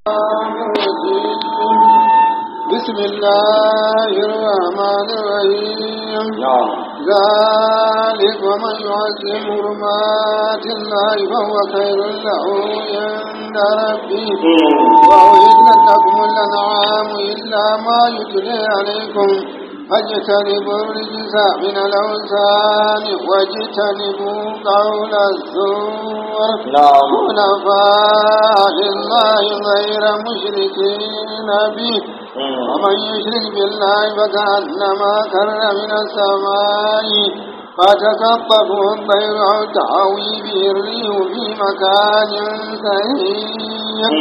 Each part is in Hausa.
بسم الله الرحمن الرحيم نعم ذلك ومن يعظم حرمات الله فهو خير له عند ربه وأحلت لكم الأنعام إلا ما يتلى عليكم فاجتنبوا الرجس من الأوثان واجتنبوا قول الزور نعم حنفاء لله غير مشركين به ومن يشرك بالله فكأنما كر من السماء فتكطفه الطير أو تهوي به الريح في مكان سهيل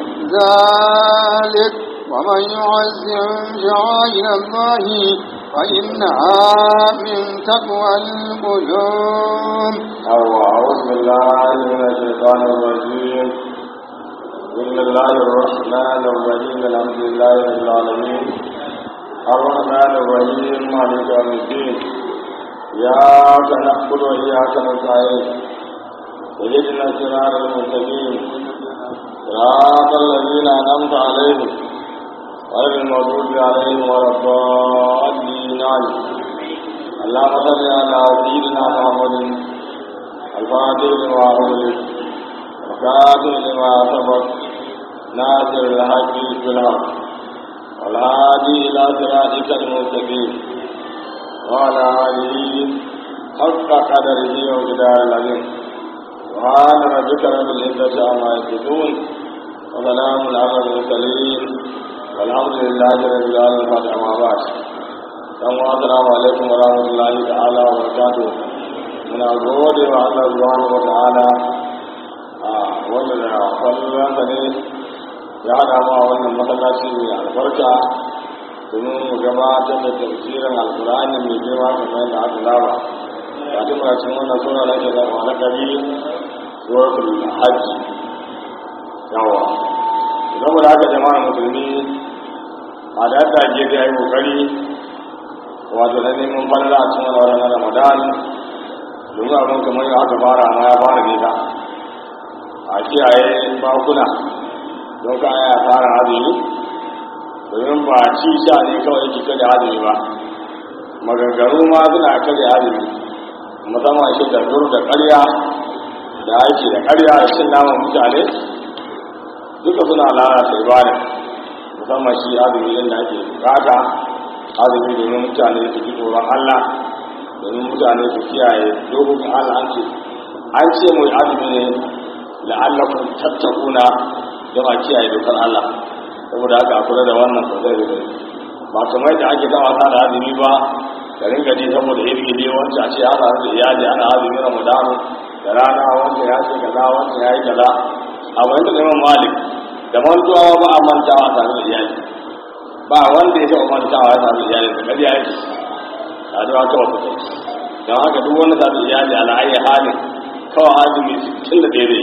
ذلك ومن يعزم شعائر الله فإنها من تقوى القلوب أو أعوذ بالله من الشيطان الرجيم بسم الله الرحمن الرحيم الحمد لله رب العالمين الرحمن الرحيم مالك يوم الدين إياك نعبد وإياك نستعين اهدنا الصراط المستقيم صراط الذين أنعمت عليهم غير المغضوب عليهم ولا الضالين آمين اللهم صل على سيدنا محمد الفاتح لما أغلق وكاتب لما سبق ناصر الحق بالحق والهادي إلى صراطك المستقيم وعلى آله حق قدره وجدار العظيم سبحان ربك رب العزة عما يصفون وسلام على المرسلين والحمد لله رب العالمين فاتح ما بعد dan wa assalamu alaikum wa rahmatullahi ta'ala wa barakatuh muna gode wa Allah subhanahu wa ta'ala a wannan da kwallon sa ne ya hada mu a wannan masallaci mai albarka domin mu gabatar da tafsirin alkur'ani mai girma kamar yadda aka saba ga duk muna cikin wannan sura da ake zama na kari suratul hajj yawa saboda haka jama'ar musulmi a da yadda ake da yi kokari wato na neman falala a cikin wani na ramadan domin abin kamar yau aka fara ma ya fara nisa a kiyaye bakuna don ka ya fara azumi domin ba ci sha ne kawai yake kada azumi ba magagaru ma suna kada azumi musamman shi da zur da karya da aiki da karya da cin naman mutane duka suna lalata ibada musamman shi azumi yadda ake bukata azumi domin mutane su ji tsoron Allah domin mutane su kiyaye dokokin Allah an ce an ce mai azumi ne la'allakum tattakuna don a kiyaye dokar Allah saboda haka a kula da wannan sosai da sosai ba kamar da ake ta wasa da azumi ba da ringa ji saboda iri ne wancan a ce ana da iyali ana azumi ramadanu da rana wancan ya ce kaza wancan ya yi kaza a wani da neman malik da mantuwa ba a mantawa tare da iyali ba wanda ya taɓa mantawa ya sami iyali da ƙarya yake a zuwa kawai kusa don haka duk wanda sami iyali a la'ayi halin kawai azumi tun da daidai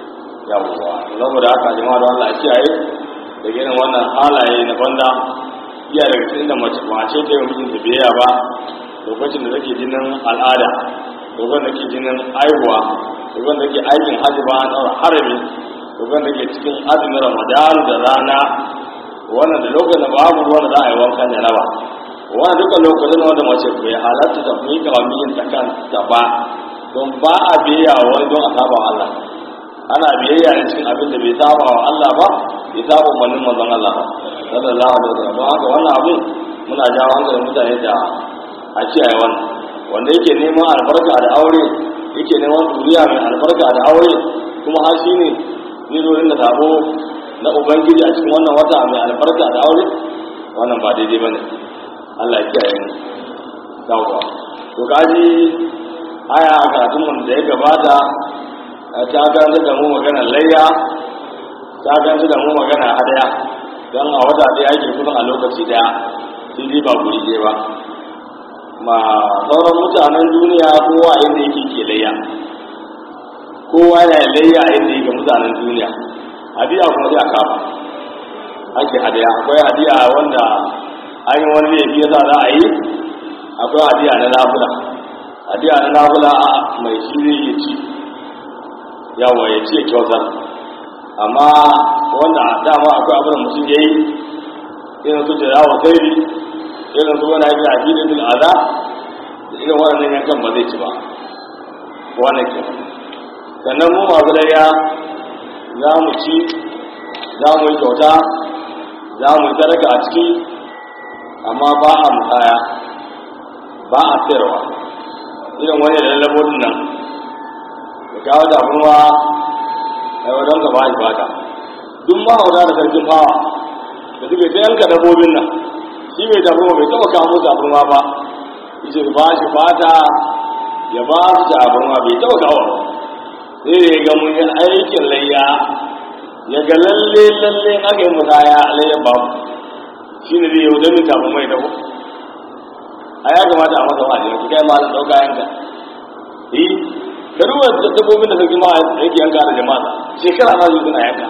yawwa saboda haka jama'a da Allah kiyaye da irin wannan halaye na banda iya daga cikin da mace mace ta yi mutum da biya ba lokacin da take jinin al'ada lokacin da ke jinin aihuwa lokacin da ke aikin hajji ba an ɗaura harami lokacin da ke cikin azumin ramadan da rana wannan da lokacin da babu ruwan da za a yi wankan da raba wannan duka lokacin wanda mace bai halatta ta fi ga miyin ta kanta ba don ba a biyayya wa wani don a saba wa Allah ana biyayya da cikin abin da bai saba wa Allah ba bai saba umarnin manzon Allah ba sallallahu alaihi wasallam don haka wannan abin muna jawo hankalin mutane da a kiyaye wannan wanda yake neman albarka da aure yake neman duniya mai albarka da aure kuma har shi ne zai zo inda sabo na ubangiji a cikin wannan wata mai albarka da aure wannan ba daidai bane Allah ya kiyaye mu yawwa to kaji aya a karatun mun da ya gabata ta ganta da mu magana layya ta ganta da mu magana hadaya don a wata ɗaya ake kusan a lokaci daya sai ba guri ɗaya ba ma sauran mutanen duniya kowa inda yake ke layya kowa yana layya inda yake mutanen duniya hadiya kuma sai a kafa ake hadiya akwai hadiya wanda an yi wani laifi yasa za a yi akwai hadiya na nafula hadiya na nafula a mai shi zai iya ci yawa ya ci ya kyautar amma wanda dama akwai abin da mutum ya yi irin su da yawon sairi irin su wani haifin akidin bil aza da irin waɗannan yankan ba zai ci ba wannan ke sannan mu masu layya za mu ci za mu yi kyauta za mu yi sadaka a ciki amma ba a musaya ba a sayarwa irin wani da lallabodin nan da kawo damuwa a yau don gaba shi bata duk mahauta da sarkin fawa da suke ta yanka dabbobin nan shi mai damuwa bai taba kawo musu abinwa ba yace ba shi fata ya ba su abinwa bai taba kawo sai da ya ga mun yi aikin layya ya ga lalle lalle aka yi musaya layya ba shi ne zai yau damin tafi mai dabo a ya kamata a masa wa'adi yanzu kai malam ɗauka yanka eh ka duba da dabbobin da sarki ma yake yanka da jama'a shekara na zuwa suna yanka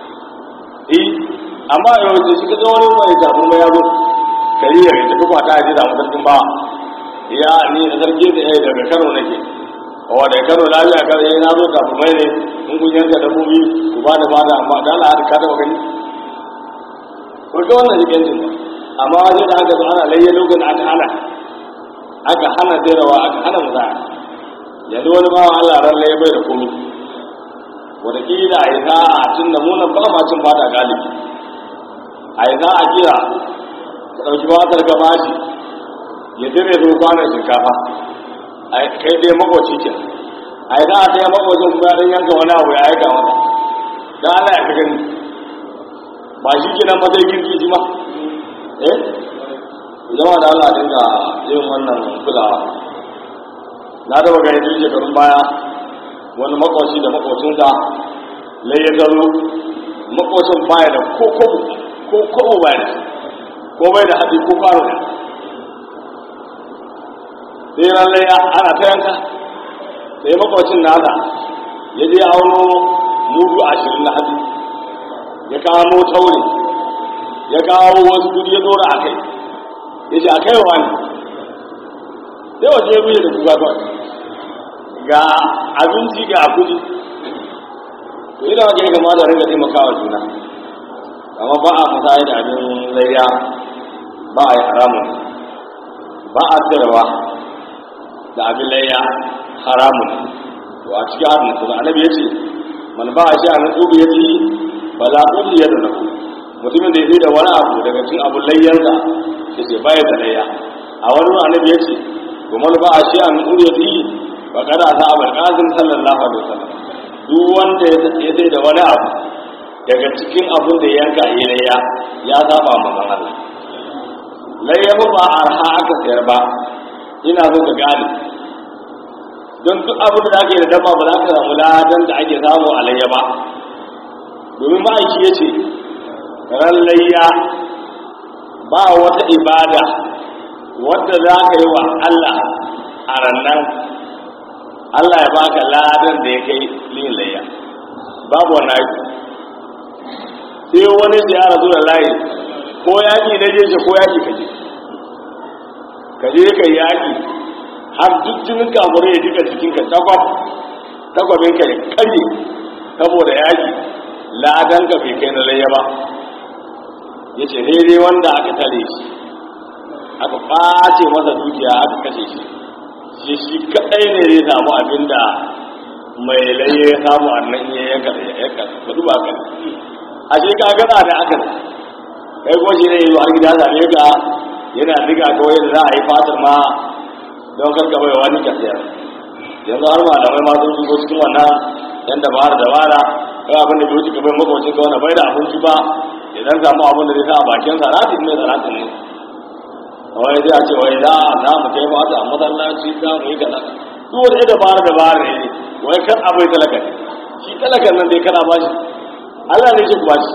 eh amma yau da shi kaga wani mai tafi mai yazo kari ya tafi kwata ya je da sarkin ba ya ni da sarki da ya daga Kano nake wa da Kano lafiya kar yayi na zo tafi mai ne in kun yanka dabbobi ku ba da ba da amma da Allah ka taba gani ko ga wannan jikin jin amma sai da aka zo ana layya lokacin aka hana aka hana sayarwa aka hana musaya yanzu wani bawa Allah ran layya bai da komai wataƙila a yi sa'a tun da munan ba ma cin fata galibi a yi sa'a kira ka ɗauki fatar ka bashi ya dire zo kwanan shinkafa a kai dai makwaci ke a yi sa'a ta yi makwacin kuma ya ɗan yanka wani abu ya aika mata don ana ya fi gani ba shi ke nan ba zai girki shi ma eh zama da Allah dinga yin wannan kulawa na da gani tun shekarun baya wani makwaci da makwacinsa lai ya zaro makwacin baya da ko kobo ko kobo baya da ko bai da haɗi ko kwano da sai ran lai ana ta yanka sai makwacin nasa ya je auno mudu ashirin na haɗi ya kamo taure ya kawo wasu kudi ya dora a kai ya ce a kai wa ne sai waje ya buye da kuka kawai ga abinci ga kudi to ina wajen ya kamata ringa taimakawa juna amma ba a musayi da abin layya ba a yi haramun ba a tsirwa da abin layya haramun to a cikin harin kuma annabi ya ce man ba a shi a nan tsobi ya ce ba za ku iya da naku mutumin da ya da wani abu daga cikin abin layyansa ya ce baya da layya a wani annabi ya ce kuma ba a shi a nan tsobi ya ce ba kada ta abar kazin sallallahu alaihi wasallam duk wanda ya sai da wani abu daga cikin abin da yanka ilayya ya saba manzon Allah layya ba arha aka sayar ba ina so ka gane don duk abin da ake da dabba ba za ka samu ladan da ake samu a layya ba domin ma'aiki ya ce ran layya ba wata ibada wadda za ka yi wa Allah a rannan Allah ya baka ladan da ya kai lin layya babu wannan aiki sai wani da ya rasu da layi ko yaƙi na je ko yaƙi ka je ka je ka yaƙi har duk jinin kamar ya jika jikinka takwab takwabin ka ya karye saboda yaƙi ladan ka bai kai na layya ba ya ce daidai wanda aka tare shi aka ɓace masa dukiya aka kashe shi shi shi kaɗai ne zai samu abin da mai laye ya samu annan ya yanka da yanka ba duba kan a shi ka gana da aka kai kuma shi ne yi har gida zane ka yana diga kawai da za a yi fatar ma don karka bai wani ka siyar yanzu har malamai ma sun shigo cikin wannan yan dabara dabara kai abin da bai wuce ka bai makwacin ka wani bai da abinci ba idan samu abin da zai sa a bakin sa ratin ne salatin ne wai zai a ce wai za a za mu kai mata a masallaci za mu yi kaza duk wani dabara dabara ne wai kan abai talaka ne shi talakan nan dai kana bashi Allah ne yake ku bashi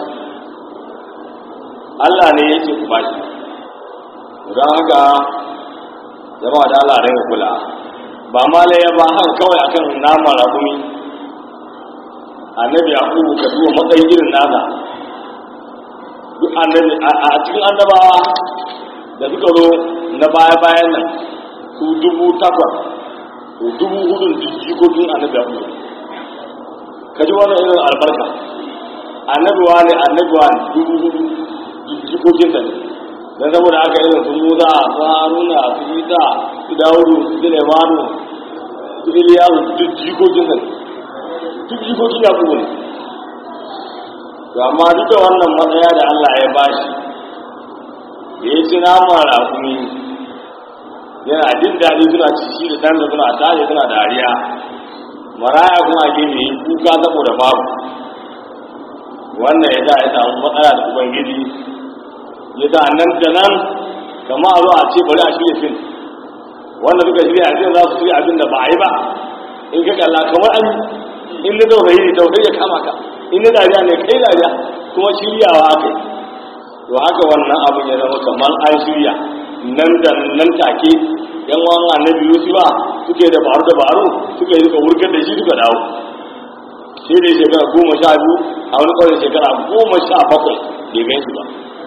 Allah ne yake ku bashi don haka jama'a da Allah rai kula ba ma laye ba haka kawai akan nama rakumi annabi yaqubu ka duba matsayin irin nasa duk annabi a cikin annabawa da suka zo na baya bayan nan su dubu takwas to dubu hudun jikokin annabi yaqubu ka ji wannan irin albarka annabuwa ne annabuwa dubu hudu jikokinsa ne don saboda aka irin su musa su haruna su isa su dawudu su sulemanu su iliyahu duk jikokinsa ne duk jikokin ya kuma ne to amma duk da wannan matsaya da allah ya bashi da ya ci naman rakumi yana jin daɗi suna ci shi da ɗansa suna tare suna dariya maraya kuma a gefe yi kuka saboda babu wannan ya sa ya samu matsala da ubangiji ya sa nan da nan kama a zo a ce bari a shirya fim wanda suka shirya fim za su shirya abin da ba a yi ba in ka kalla kamar an in na taurayi ne taurayi ya kama ka in na dariya ne kai dariya kuma shiryawa aka yi to haka wannan abin ya zama kamar an shirya nan da nan take yan wan annabi yusufa suke da baro da baro suka yi suka wurgar da shi suka dawo sai dai shekara goma sha biyu a wani kwarin shekara goma sha bakwai bai gan shi ba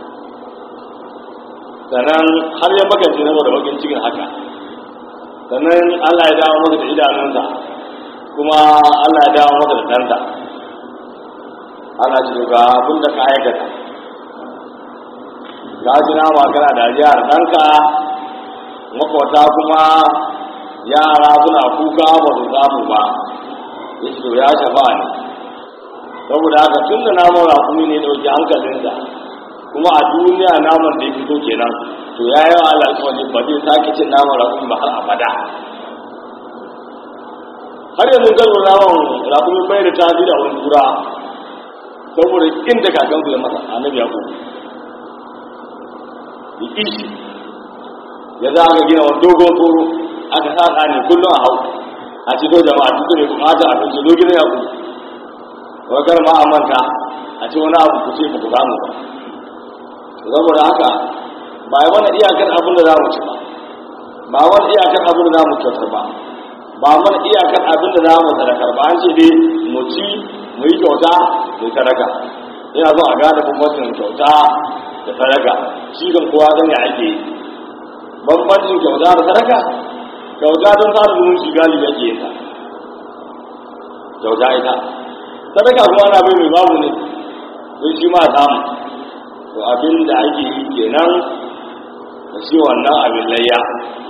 sannan har ya magance na da bakin cikin haka sannan allah ya dawo masa da idanunsa kuma allah ya dawo masa da ɗansa ana ce ga abin da ka aikata ga ji nama kana dariya da ɗanka makwata kuma yara suna kuka ba su samu ba ya ce ya shafa ne saboda haka tun da naman rakumi ne ɗauki hankalinsa kuma a duniya naman da ya fito kenan to ya yi wa alƙawari ba zai sake cin naman rakumi ba har abada har yanzu gano naman rakumi bai da tasiri a wani kura saboda inda kakansu ya masa annabi ya kuma ishi ya za ka gina wani dogon tsoro aka sa ɗani kullum a hau a ce to jama'a duk ne bukata a kan zo gina ya ku wai kar ma a manta a ce wani abu ku ce ba ku samu ba saboda haka ba yi mana iyakar abin da za mu ci ba ba mana iyakar abin da za mu kyautar ba ba mana iyakar abin da za mu sadakar ba an ce dai mu ci mu yi kyauta mu yi sadaka ina zo a gane bambancin kyauta da sadaka shi kan kowa zan ya ake bambancin kyauta da sadaka kyauta don fara zumunci galibi ake yin ta kyauta ita sadaka kuma ana bai mai babu ne don shi ma samu to abin da ake yi kenan da shi wannan abin layya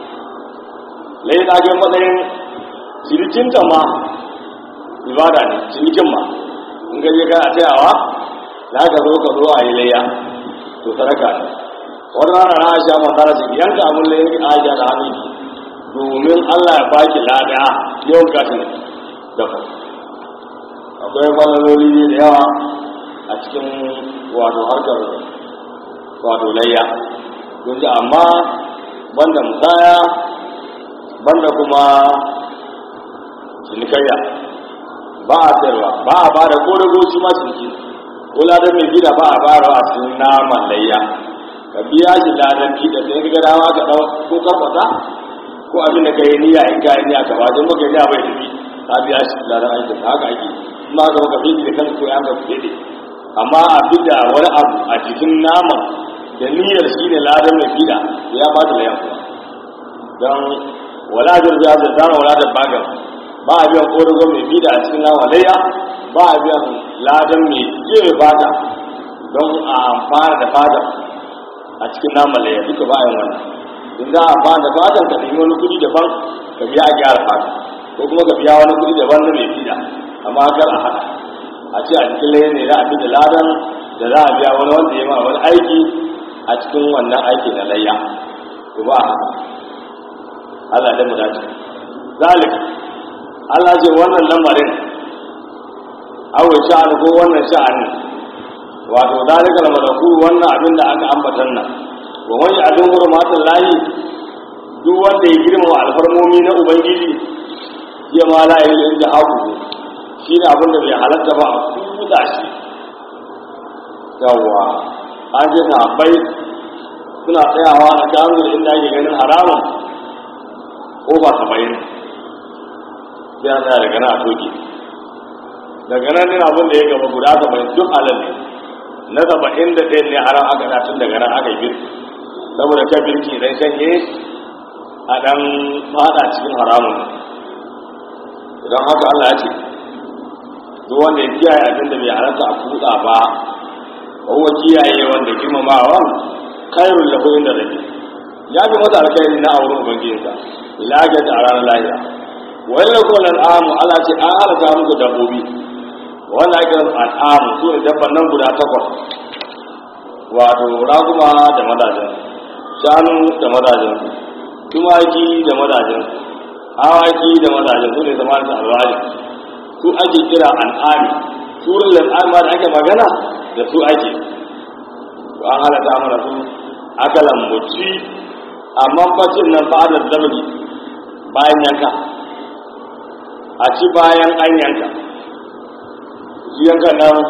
layya ta kai matsayin cinikinta ma ibada ne cinikin ma in gaje kana tayawa za ka zo ka zo a yi layya to sadaka ne wani rana na aisha masara ce yanka abin layya ki aisha da hannun ki domin allah ya baki lada yawan kashin dafa akwai falaloli ne da yawa a cikin wato harkar wato layya kun ji amma banda musaya banda kuma cinikayya ba a sayarwa ba a ba da kodago shi ma ciniki ko ladan mai gida ba a ba da a cikin naman layya ka biya shi ladan gida sai ka gada ka dau ko karfata ko abin da ka yi niyya in ka yi niyya ka ba don baka yi bai tafi ka biya shi ladan aikin haka ake ma ga ka fi da kanka ko ya ka fi amma a da wani abu a cikin naman da niyyar shi ne ladan mai gida ya ba da layan kuma don wala da ya da dama wala da bagan ba a biyan ƙorago mai bida a cikin nawa layya ba a biyan ladan mai kewa fata don a amfana da fata a cikin naman layya duka ba a yin wannan in za a amfana da fatan ka nemi wani kuɗi daban ka biya a gyara fata ko kuma ka biya wani kuɗi daban na mai bida amma kar a haɗa a ce a cikin layya ne za a bi da ladan da za a biya wani wanda ya ma wani aiki a cikin wannan aiki na layya to ba a haɗa Allah da mu dace zalik Allah ce wannan lamarin awai sha'ani ko wannan sha'ani wato zalika al-malaku wannan abin da aka ambatan nan wa man ya'dun hurmatul lahi duk wanda ya girma alfarmomi na ubangiji ya ma la ilaha illa haku shi ne abin da bai halatta ba a kuda shi yawa an ce sahabbai suna tsayawa a gano da inda ake ganin haramun ko ba saba'in sai an tsaya daga nan a toke daga nan ne abin da ya gaba guda saba'in duk halal ne na saba'in da ɗaya ne haram aka na tun daga nan aka yi birki saboda kan birki idan shanye a ɗan fada cikin haramun idan haka allah ya ce duk wanda ya kiyaye abin da bai halatta a kutsa ba kowa kiyaye wanda girmamawa kairun lahu inda rabbi ya fi masa alkhairi na auren ubangijinsa lagat a ranar lahira wani da kuma al'amu ala ce an halaka muku dabbobi wanda ake al'amu su ne dabban nan guda takwas wato raguma da mazajen shanu da mazajen tumaki da mazajen awaki da mazajen su ne zama da alwali su ake kira al'ami surin al'ama da ake magana da su ake an halata mana su aka lambuci amma bacin nan fadar zamani bayan yanka a ci bayan an yanka yanka nan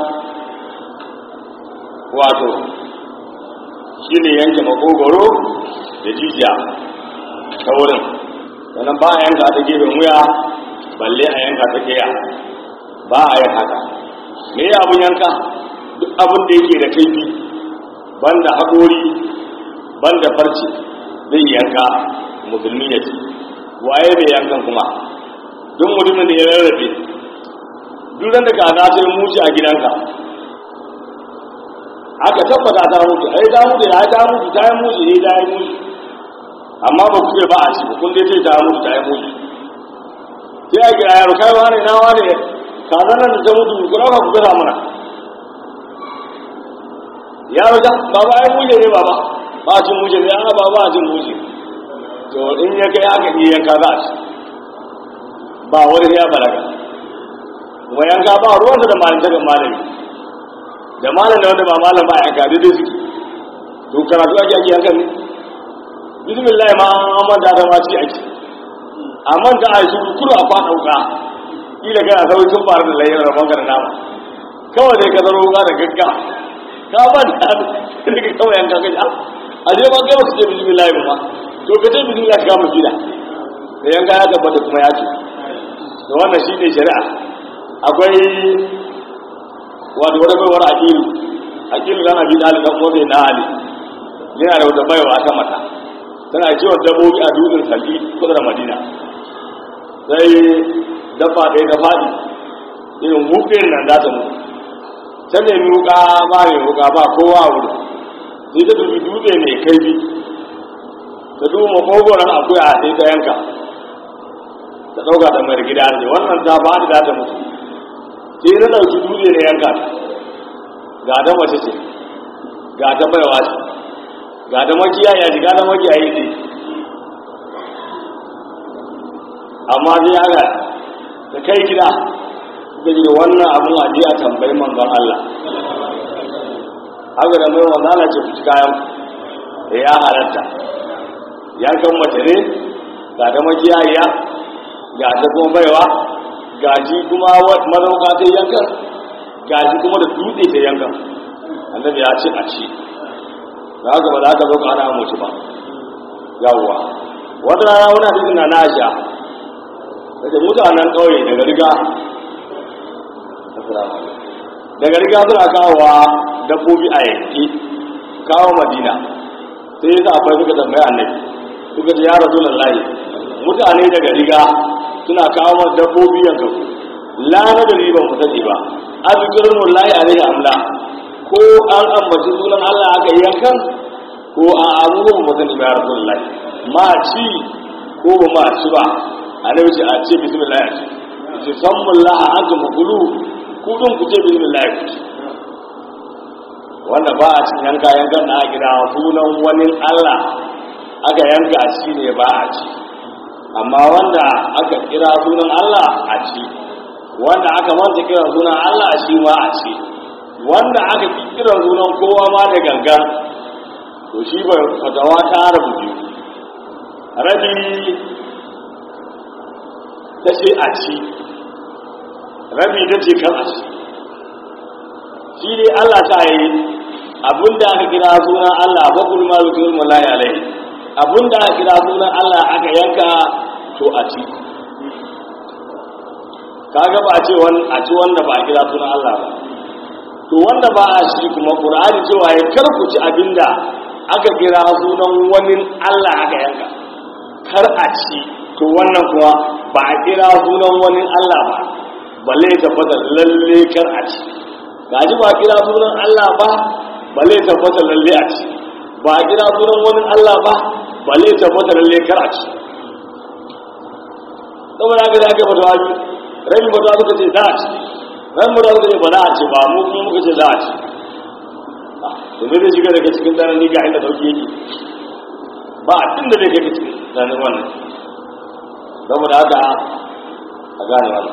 wato shi ne yanke makogoro da jijiya ta wurin sannan ba a yanka ta gefen wuya balle a yanka ta keya ba a yin haka me ya abin yanka duk abin da yake da kaifi banda haƙori banda farce zai yanka musulmi ya ci waye bai yankan kuma duk mutumin da ya rarrafe duk da ka za ta yi mushi a gidanka aka tabbata ta mutu ai ta mutu ya ta mutu ta yi mushi ne ta yi mushi amma ba ku ce ba a ci ba kun dai ce ta mutu ta yi mushi sai a kira yaro kai wani na wani kaza nan da ta mutu ku ɗauka ku gasa mana yaro ta baba ai mushe ne baba ba a cin mushe ne a baba a cin mushe to in ya kai aka iya yanka za a ci ba wani ya balaga kuma yanka ba ruwansa da malintakan malami da malam da wanda ba malam ba yanka daidai suke to karatu ake ake yankan ne bismillah ma an manta da ma ci ake amma da a yi su kuru a kwa ɗauka kila kana sauyi tun fara da layyar rabon ka da nama kawai dai ka zaro wuka da gagga ka ba da da ka kawai yanka kai a je ba kai ba su ce bismillah ba to ka ce bismillah ka mu gida da yanka ya tabbata kuma ya ce da wannan shi ne shari'a akwai wato wata baiwar akilu akilu zana bi ɗali ɗan ƙofe na ali yana da wata baiwa ta mata tana kiwon dabbobi a dutsen salli kusa da madina sai dafa ɗaya da faɗi irin wuƙin nan za ta mutu ta nemi wuƙa ba mai wuƙa ba kowa a wuri sai ta dubi dutse mai kaifi ta duba makogoron akuya a sai ta yanka ta ɗauka ta mai gida ne wannan ta ba da ta mutu sai na ɗauki dutse na yanka ta ga ta mace ce ga ta baiwa ce ga ta makiyaya ce ga ta makiyayi ce amma sai aka da kai gida da ji wannan abun aje a tambayi manzon Allah haka da mai manzon Allah ce fuci kayan da ya halatta yankan mace ne ga ta makiyaya ga ta kuma baiwa ga ji kuma mazauka ta yankan ga ji kuma da dutse ta yankan annabi ya ce a ci da haka ba za ka zo ka ana mutu ba yawwa wata rana wani hadisin na na aisha daga mutanen ƙauye daga riga daga riga suna kawowa dabbobi a yanki kawo madina sai ya sa suka tambaya annabi suka ce ya rasu lallahi mutane daga riga suna kawo masu dabbobi yanka lana da riban mu sani ba azkirin wallahi alaihi amla ko an ambaci sunan Allah aka yi yankan ko a abubuwan mu sani ba ya rasu lallahi ma ci ko ba ma ci ba annabi ce a ce bismillah ya ce ce sammullah an ga makulu ku dun ku ce bismillah ya ce wanda ba a cin yanka yankan na gida sunan wani Allah aka yanka shi ne ba a ci amma wanda aka kira sunan Allah a ci wanda aka manta kira sunan Allah shi ma a ci wanda aka kira sunan kowa ma da gangan to shi bai fatawa ta rabu biyu rabi ta ce a ci rabi ta ce kan a ci shi ne Allah ta yi abinda aka kira sunan Allah ba kulma zuwa mulai alai abinda aka kira sunan Allah aka yanka to a ci kaga ba a ce a ci wanda ba a kira sunan Allah ba to wanda ba a shi kuma Qur'ani cewa ya karku ci abinda aka kira sunan wani Allah aka yanka kar a ci to wannan kuma ba a kira sunan wani Allah ba balle ya tabbata lalle kar a ci ga ji ba kira sunan Allah ba balle ya tabbata lalle a ci ba kira sunan wani Allah ba balle ya tabbata lalle kar a ci saboda haka da aka fatawa biyu rabin fatawa suka ce za a ci ran mu da suka ce ba za a ci ba mu kuma muka ce za a ci to me zai shiga daga cikin tsanani ga inda sauki yake ba a tun da zai kai cikin tsananin wannan saboda haka a gane wannan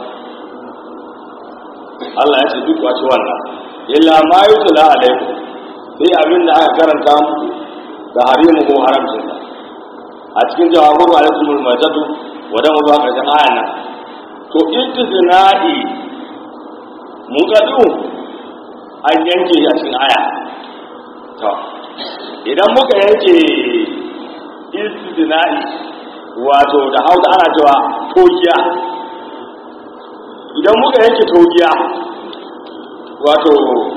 Allah ya ce duk wace wannan illa ma yutla alaikum sai abin da aka karanta muku da harimu ko haramcin sa a cikin jawabu alaikumul majadu wadan zuwa karshen ayan nan to istithna'i mun gadu an yanke a cikin aya to idan muka yanke istithna'i wato da hausa ana cewa togiya idan muka yanke togiya wato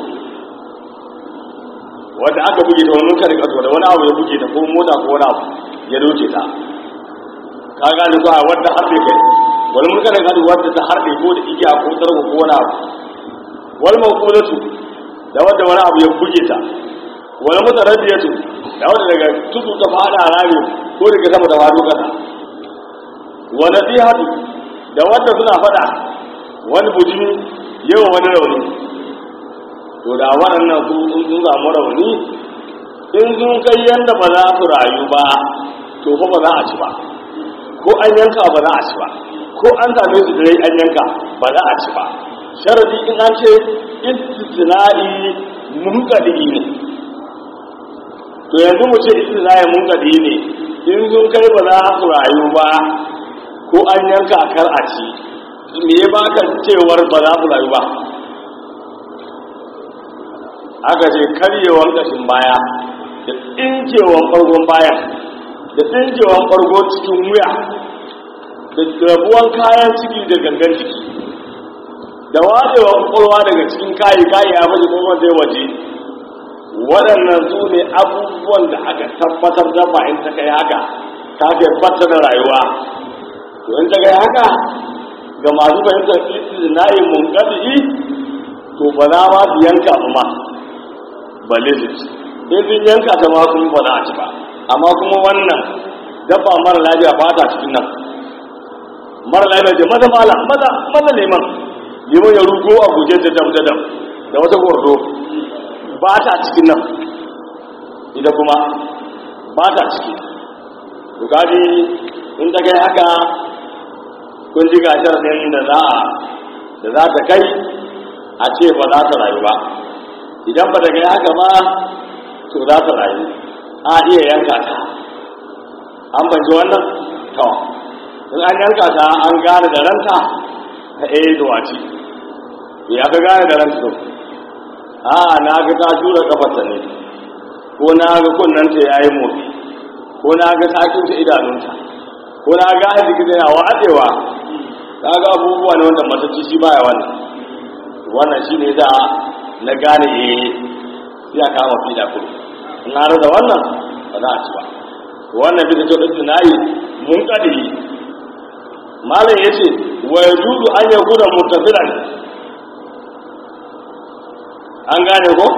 wadda aka buge ta wani kare kaso da wani abu ya buge ta ko mota ko wani abu ya doke ta ka gane ko a wadda harbe kai wani mun kare kaso wadda ta harbe ko da igiya ko tsarko ko wani abu wani makulatu da wadda wani abu ya buge ta wani mutarabiyatu da wadda daga tudu ta fada rami ko daga sama da wado kasa wani tsihatu da wadda suna fada wani bujimi yawa wani rauni to da waɗannan su in sun samu rauni in sun kai yadda ba za su rayu ba to fa ba za a ci ba ko an yanka ba za a ci ba ko an same su dai an yanka ba za a ci ba sharadi in an ce istisna'i munkadi ne to yanzu mu ce istisna'i munkadi ne in sun kai ba za su rayu ba ko an yanka kar a ci me ya baka cewar ba za su rayu ba aka ce karyewan kashin baya da tsinkewan ɓargon baya da tsinkewan ɓargon cikin wuya da rabuwan kayan ciki da gangan ciki da wajewan ƙwarwa daga cikin kayi kayi ya baje kuma zai waje waɗannan su ne abubuwan da aka tabbatar da ba in ta kai haka ta ke fata da rayuwa to in ta kai haka ga masu fahimtar istinayin munkadi to ba za ma su yanka ba ma balle su ci in sun yanka ta ma sun ba za a ci ba amma kuma wannan dabba mara lafiya ba ta cikin nan mara lafiya ce maza mala maza maza neman neman ya rugo a guje da dam da dam da wata gordo ba ta cikin nan ita kuma ba ta ciki to kaji in ta kai haka kun ji gashar ɗin da za a da za ta kai a ce ba za ta rayu ba idan ba ta kai haka ba to za ta rayu a iya yanka ta an banci wannan to in an yanka ta an gane da ranta ta eh zuwa ci ya ka gane da ranta to a na ga ta jura kafarta ne ko na ga kunnanta ya yi motsi ko na ga sakin ta idanunta ko na ga arziki yana watsewa ka ga abubuwa ne wanda matacci shi baya wannan wannan shi ne da na gane eh sai a kama fi da kudu in na rasa wannan ba za a ci ba wannan bisa ce ɗin tunayi mun ƙadiri malam ya ce wa ya juzu an ya guda mutafilan an gane ko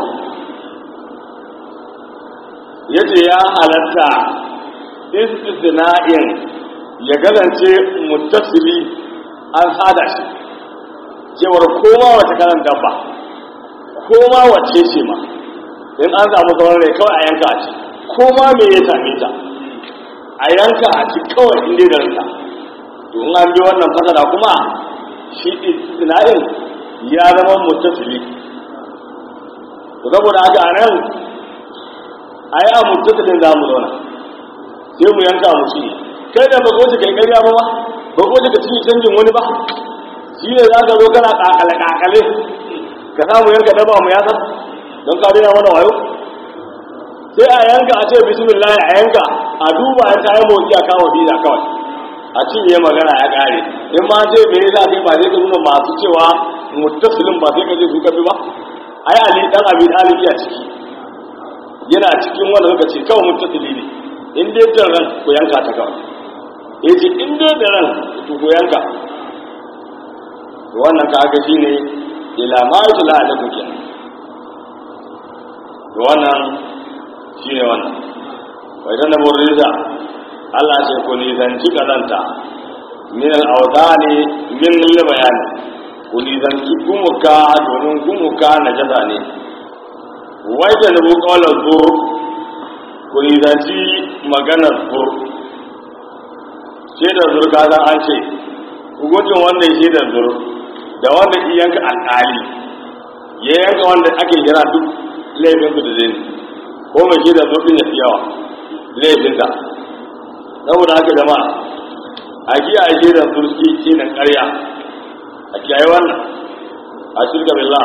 ya ce ya halatta istisna'in ya galance mutasili an sada shi cewar koma wata karan dabba koma wace ce ma in an samu sauran rai kawai a yanka a ci koma me ya same ta a yanka a ci kawai inda da ranta to in an bi wannan fasara kuma shi istina'in ya zama mutasili to saboda haka a nan a yi a mutasilin za mu zauna sai mu yanka mu ci kai da ba goce kai karya ba ba ba goce ka cinye canjin wani ba shi ne za ka zo kana kakale kakale ka samu yanka daba mu yasa don ka rina mana wayo sai a yanka a ce bismillah a yanka a duba ya kayan motsi a kawo biza kawai a cinye magana ya kare in ma ce me yasa kai ba sai ka nuna masu cewa muttasilin ba sai ka je su kafi ba ai ali dan abi talib ya ciki yana cikin wanda suka ce kawai muttasili ne in dai da ran ku yanka ta kawai ya ce in dai da ran to ku yanka to wannan kaga shine ila ma yutla alaikum kenan to wannan shine wannan wai dan da riza Allah ce ku nisanci kazanta min al-awdani min al-bayani ku nisanci gumuka domin gumuka na jaza ne wai da nubu kawalar zur ku nisanci maganar zur shaidar zur kaza an ce hukuncin wanda ya shaidar zur da wanda ya yanka alƙali ya yanka wanda ake jira duk laifin su da zai ko mai shaidar zur din ya fi yawa laifinsa saboda haka jama'a a kiyaye shaidar zur shi ne ƙarya a kiyaye wannan a shirka billah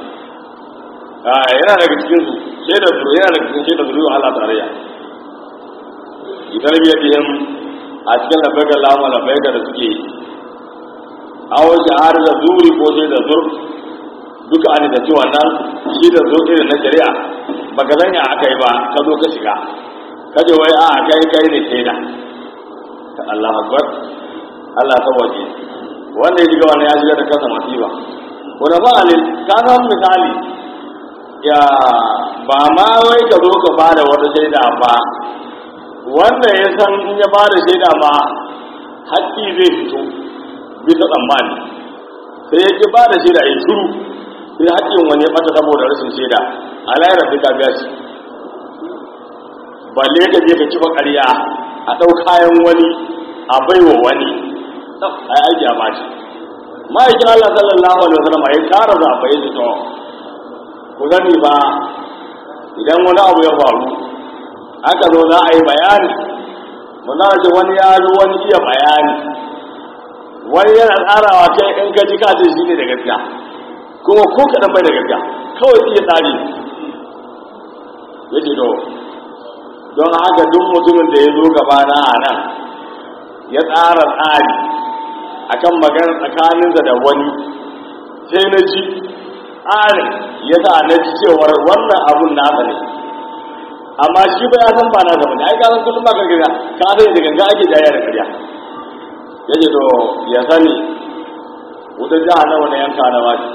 yana daga cikin su shaidar su yana daga cikin shaidar su Allah tarayya idan biya bihim a cikin labbaika lama labbaika da suke awo shahar da zuri ko shaidar zur duka an da cewa nan shi da zo irin na shari'a baka sanya aka yi ba ka zo ka shiga kaje wai a kai kai ne shaida Allah akbar Allah sawaje wanda ya shiga wannan ya shiga da kansa masifa wanda ba alil kana misali ya ba ma wai ka zo ka bada wata shaida ba wanda ya san in ya bada shaida ma haƙƙi zai fito bisa tsammani sai ya ki bada shaida ya shuru sai haƙƙin wani ya ɓata saboda rashin shaida a layar sai ka biya shi balle ka je ka kifa ƙarya a ɗau kayan wani a baiwa wani ai aiki a bashi ma'aikin Allah sallallahu alaihi wasallam ya kara zaɓa ya to ku gani ba idan wani abu ya faru aka zo za a yi bayani muna ce wani ya zo wani iya bayani wani yana tsarawa kai in ka ji kace shi ne da gaskiya kuma ko kaɗan bai da gaskiya kawai iya tsari ya ce to don haka duk mutumin da ya zo gabana a nan ya tsara tsari akan magana tsakaninsa da wani sai na ji tsarin ya sa na ji cewar wannan abun nasa ne amma shi ba ya san ba na zama ne ai ka san kullum ba ka gina ka sai da ganga ake jaya da karya yace to ya sani wutar jahannama na yanka na wani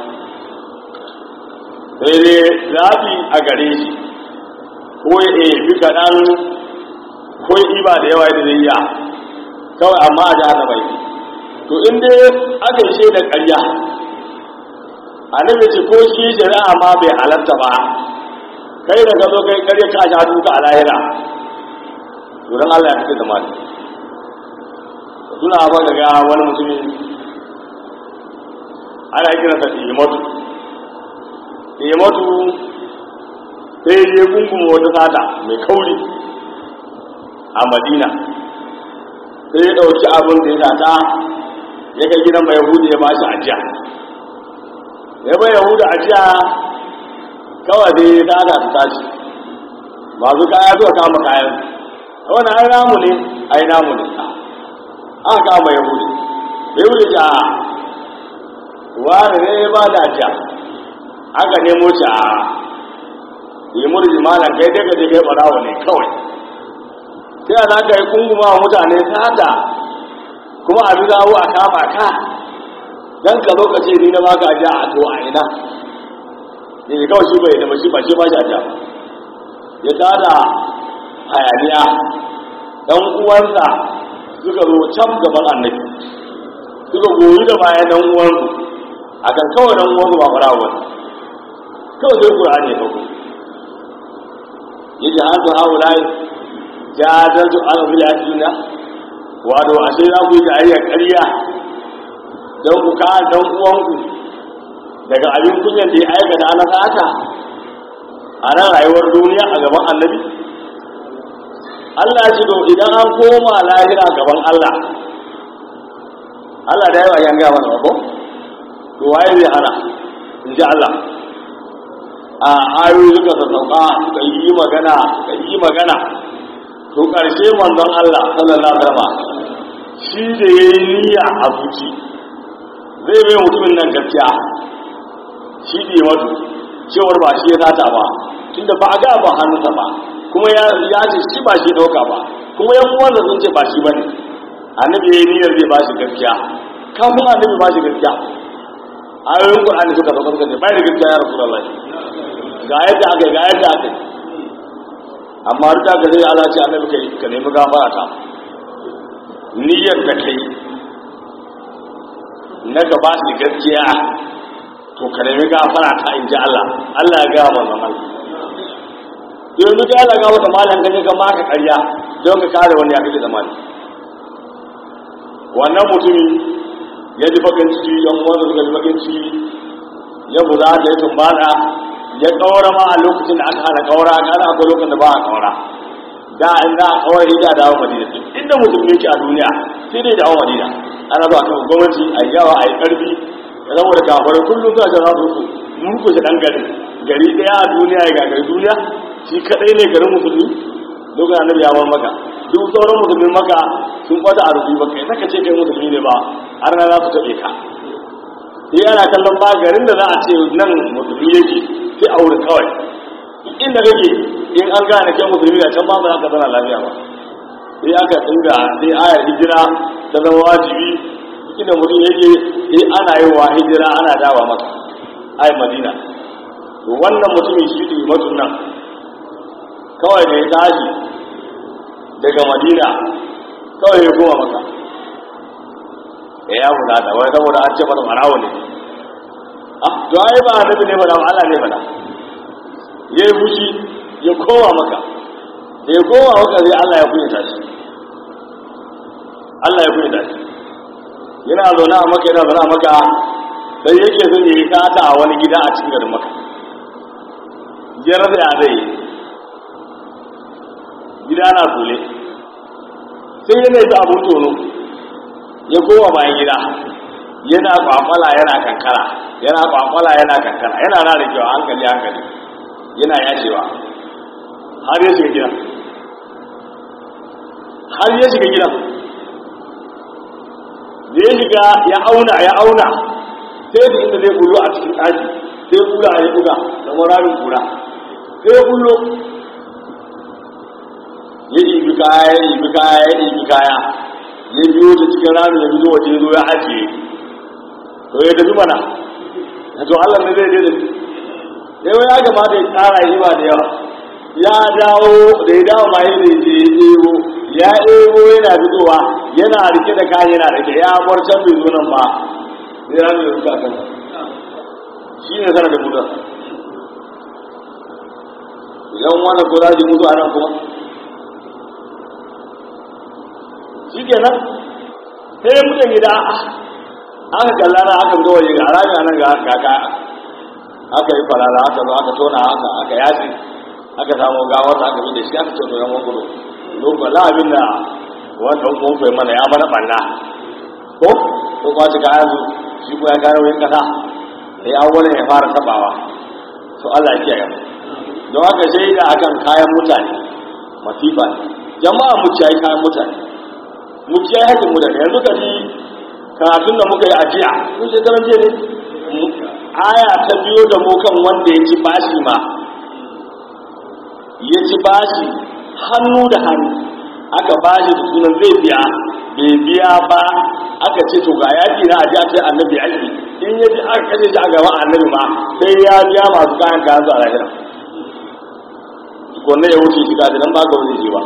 sai dai zaɓi a gare shi ko ya ɗebi kaɗan ko ya ɗiba da yawa yadda zai iya kawai amma a jahannama yake to in dai aka yi shaidar ƙarya annabi ce ko shi shari'a ma bai halarta ba kai da ka zo kai ƙarya ka sha duka a lahira to dan Allah ya fice da mali suna ba ga wani mutumi ana kira sa imatu imatu sai ya gungun wata sata mai kauri a madina sai ya ɗauki abin da ya sata ya kai gidan mai yahudu ya bashi ajiya ya bai yahudu ajiya kawai dai ya tada ta tashi masu kaya zuwa kama kayan wani ai namu ne ai namu ne aka kama yahudu bai wuce ta wani ne ya ba da ajiya aka nemo shi a yi murji malam kai daga je kai barawa ne kawai sai a za ka yi kunguma wa mutane sata kuma a zawo a kama ka dan ka zo ka ce ni na baka ajiya a to a ina ne ne kawai shi bai da shi ba shi ba shi ajiya ya tada hayaniya dan uwansa suka zo can gaban annabi suka goyi da bayan dan uwansu akan kawai dan uwansu ba fara wani kawai sai qur'ani ya dauko yaji hadu haulai jadatu al-bil adina wato ashe za ku yi jayayya ƙarya don ku ka dan uwanku daga abin kunyan da ya aikata ana sata a nan rayuwar duniya a gaban annabi Allah ce to idan an koma lahira gaban Allah Allah da yawa yan gaba na ko to waye zai hana in ji Allah a ayoyi suka sassauka suka yi magana suka yi magana to ƙarshe manzon Allah sallallahu alaihi wasallam shi da yayi niyya a zuci zai bai mutumin nan gaskiya shi da ya wato cewar ba shi ya sata ba tunda ba a ga ba hannunsa ba kuma ya ya ce shi ba shi dauka ba kuma yan uwan sun ce ba shi bane annabi yayi niyyar zai ba shi gaskiya kafin annabi ba shi gaskiya ayoyin qur'ani suka sauka suka ce bai da gaskiya ya rasulullahi ga yadda aka yi ga yadda aka yi amma duk da zai Allah ce annabi kai ka nemi gafara ta niyyar da kai na ka ba shi gaskiya to ka nemi gafara ta in ji Allah Allah ya ga manzon Allah yanzu ka Allah ga wata malam kaje ka maka ƙarya don ka kare wani ya kake zamani wannan mutumin ya ji bakin ciki yan wanda suka ji bakin ciki ya buza da ya tumbada ya kawara ma a lokacin da aka hana kawara a kana akwai lokacin da ba a kawara da in za a kawar hijja dawo madina inda musulmi yake a duniya sai dai dawo madina ana zuwa kan gwamnati a yawa a yi karfi ya zama da kafarai kullum suna jan rasu su murkushe dan gari gari daya a duniya ya gagari duniya shi kadai ne garin musulmi lokacin annabi ya bar maka duk sauran musulmin maka sun kwata a rufi ba kai saka ce kai musulmi ne ba har na za su taɓe ka sai ana kallon ba garin da za a ce nan musulmi yake sai a wurin kawai inda kake in an gane kai musulmi a can ba ba za ka zana lafiya ba sai aka tsinga sai ayar hijira ta zama wajibi inda mutum yake sai ana yi wa hijira ana dawa maka ai madina to wannan mutumin shi ne mutum nan kawai da ya tashi daga madina kawai ya koma maka ya ya bukata wai saboda an ce mata marawa ne ah to ai ba annabi ne bada Allah ne bada ya yi fushi ya koma maka da ya koma maka sai Allah ya kunyata shi Allah ya kunyata shi yana zaune a maka yana zaune a maka sai yake son ya yi sata a wani gida a cikin garin maka ya rasa ya zai yi gida na kule sai yana yi abun tono ya koma bayan gida yana kwakwala yana kankara yana kwakwala yana kankara yana na da kyau hankali hankali yana yacewa har ya shiga gidan har ya shiga gidan da ya shiga ya auna ya auna sai da inda zai kullo a cikin ɗaki sai kula ya buga da maramin kura sai ya kullo ya ibi kaya ya ibi kaya ya ibi kaya ya biyo ta cikin rami ya biyo waje zo ya ajiye to ya tafi mana ya to Allah ne zai je da yau ya kamata ya tsara yi ba da yawa ya dawo da ya dawo ma yi da je ya ɗebo ya ɗebo yana fitowa yana rike da kayan yana rike ya bar can bai zo nan ba sai rami ya ruka kan shi ne sanar da mutum yan wani ko za su mutu a nan kuma shi kenan sai ya mutu gida aka kalla na aka zo waje ga rami nan ga kaka aka yi falala aka zo aka tona haka aka yasi aka samu gawar aka bi da shi aka ce to yan gudu lokacin la abin da wannan kuma kai mana ya mana banna ko ko ba shi kayan su shi ko ya gano yin kasa sai awwalin ya fara tabawa to Allah ya kiyaye mu don haka sai da akan kayan mutane masifa ne jama'a mu ciyayi kayan mutane mu ciyayi hakin mutane yanzu ka ji karatun da muka yi a jiya mun shekaran jiya ne aya ta biyo da mu kan wanda ya ci bashi ma ya ci bashi hannu da hannu aka bashi da sunan zai biya bai biya ba aka ce to ga yaki na aji a ce annabi yaki in ya ji aka kashe shi a gaban annabi ma sai ya biya masu kayan kayan su a lahira tukunna ya wuce shi kaji nan ba ka wuce shi ba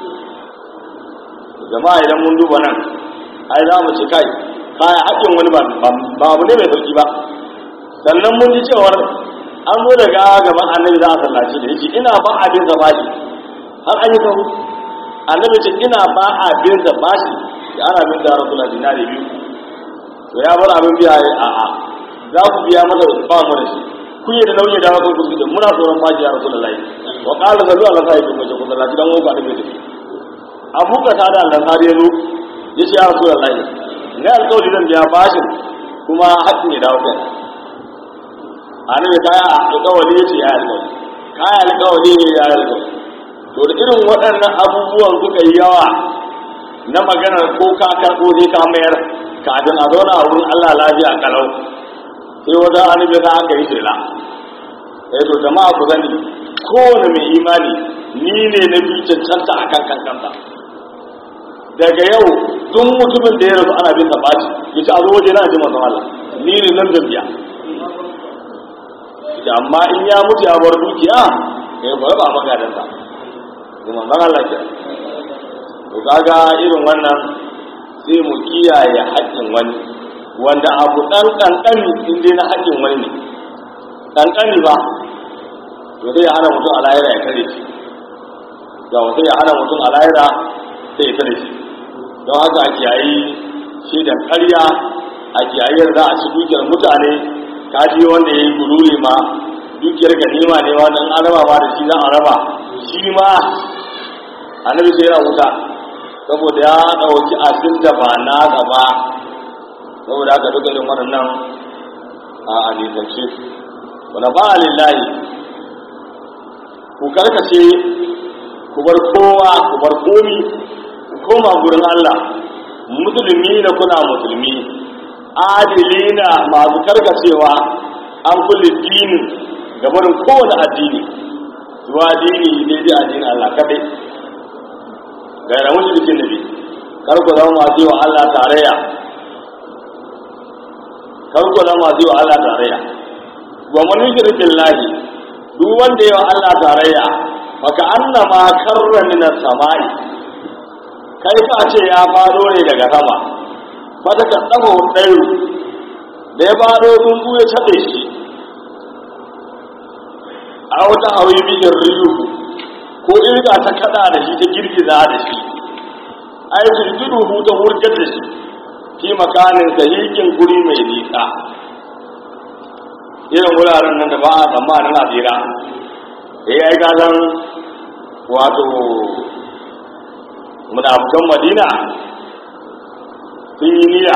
jama'a idan mun duba nan ai za mu ci kai kaya haƙƙin wani ba abu ne mai sauki ba sannan mun ji cewar an zo daga gaban annabi za a sallace da yake ina ba abin da bashi har an yi sahu annabi ce ina ba abin da bashi da ana bin da rasulullah dinari biyu to ya bar abin biya a a za ku biya masa ba mu da shi kun yi da nauyi da wasu ku da muna tsoron bashi ya rasulullah wa qala sallu ala sahibi mace ku sallaci dan uku annabi da abu ka ta da Allah sai ya zo ya ce ya rasulullah ne alƙawari zan biya bashin kuma haƙƙin ya dawo kai annabi kaya alƙawari ya ce ya alƙawari kaya alƙawari ne ya alƙawari to da irin waɗannan abubuwan suka yi yawa na maganar ko ka karɓo sai ka mayar kafin a zauna a wurin Allah lafiya kalau sai wata annabi ta aka yi shela eh to jama'a ku sani kowane mai imani ni ne na bi cancanta a kan kankanta daga yau duk mutumin da ya rasu ana bin sa baci ya ci a zo waje na ji manzon Allah ni ne zan zambiya amma in ya mutu ya bar dukiya ya ba ba magadansa kuma man Allah ke to kaga irin wannan sai mu kiyaye haƙƙin wani wanda abu ɗan ƙanƙani in dai na haƙƙin wani ne ƙanƙani ba to sai ya hana mutum a lahira ya kare shi ga sai ya hana mutum a lahira sai ya kare shi don haka a kiyayi shaidan ƙarya a kiyayi za a ci dukiyar mutane kaji wanda ya yi gururi ma dukiyar ganima ne ma don an raba ma da shi za a raba shi ma annabi sai yana wuta saboda ya ɗauki abin da ba na gaba saboda haka duka irin waɗannan a alisance wanda ba a lillahi ku karkace ku bar kowa ku bar komi ku koma gurin Allah musulmi na kuna musulmi adilina masu karkacewa an kulle dini ga barin kowane addini zuwa dini daidai addinin Allah kadai gaira mushrikin nabi kar ku zama masu yi wa Allah tarayya kar ku zama masu yi wa Allah tarayya wa man yushrik billahi duk wanda yi wa Allah tarayya maka annama karra min as-sama'i kai fa ce ya fado ne daga sama fata ka tsago ɗayu da ya fado tsuntsu ya caɗe shi a wata hawi bijin riyu ko irga ta kada da shi ta girgiza da shi ai turtudu ta wurgar da shi fi makanin sahihin guri mai nisa irin wuraren nan da ba a tsammanin a tsira da ya yi gazan wato munafukan madina sun yi niyya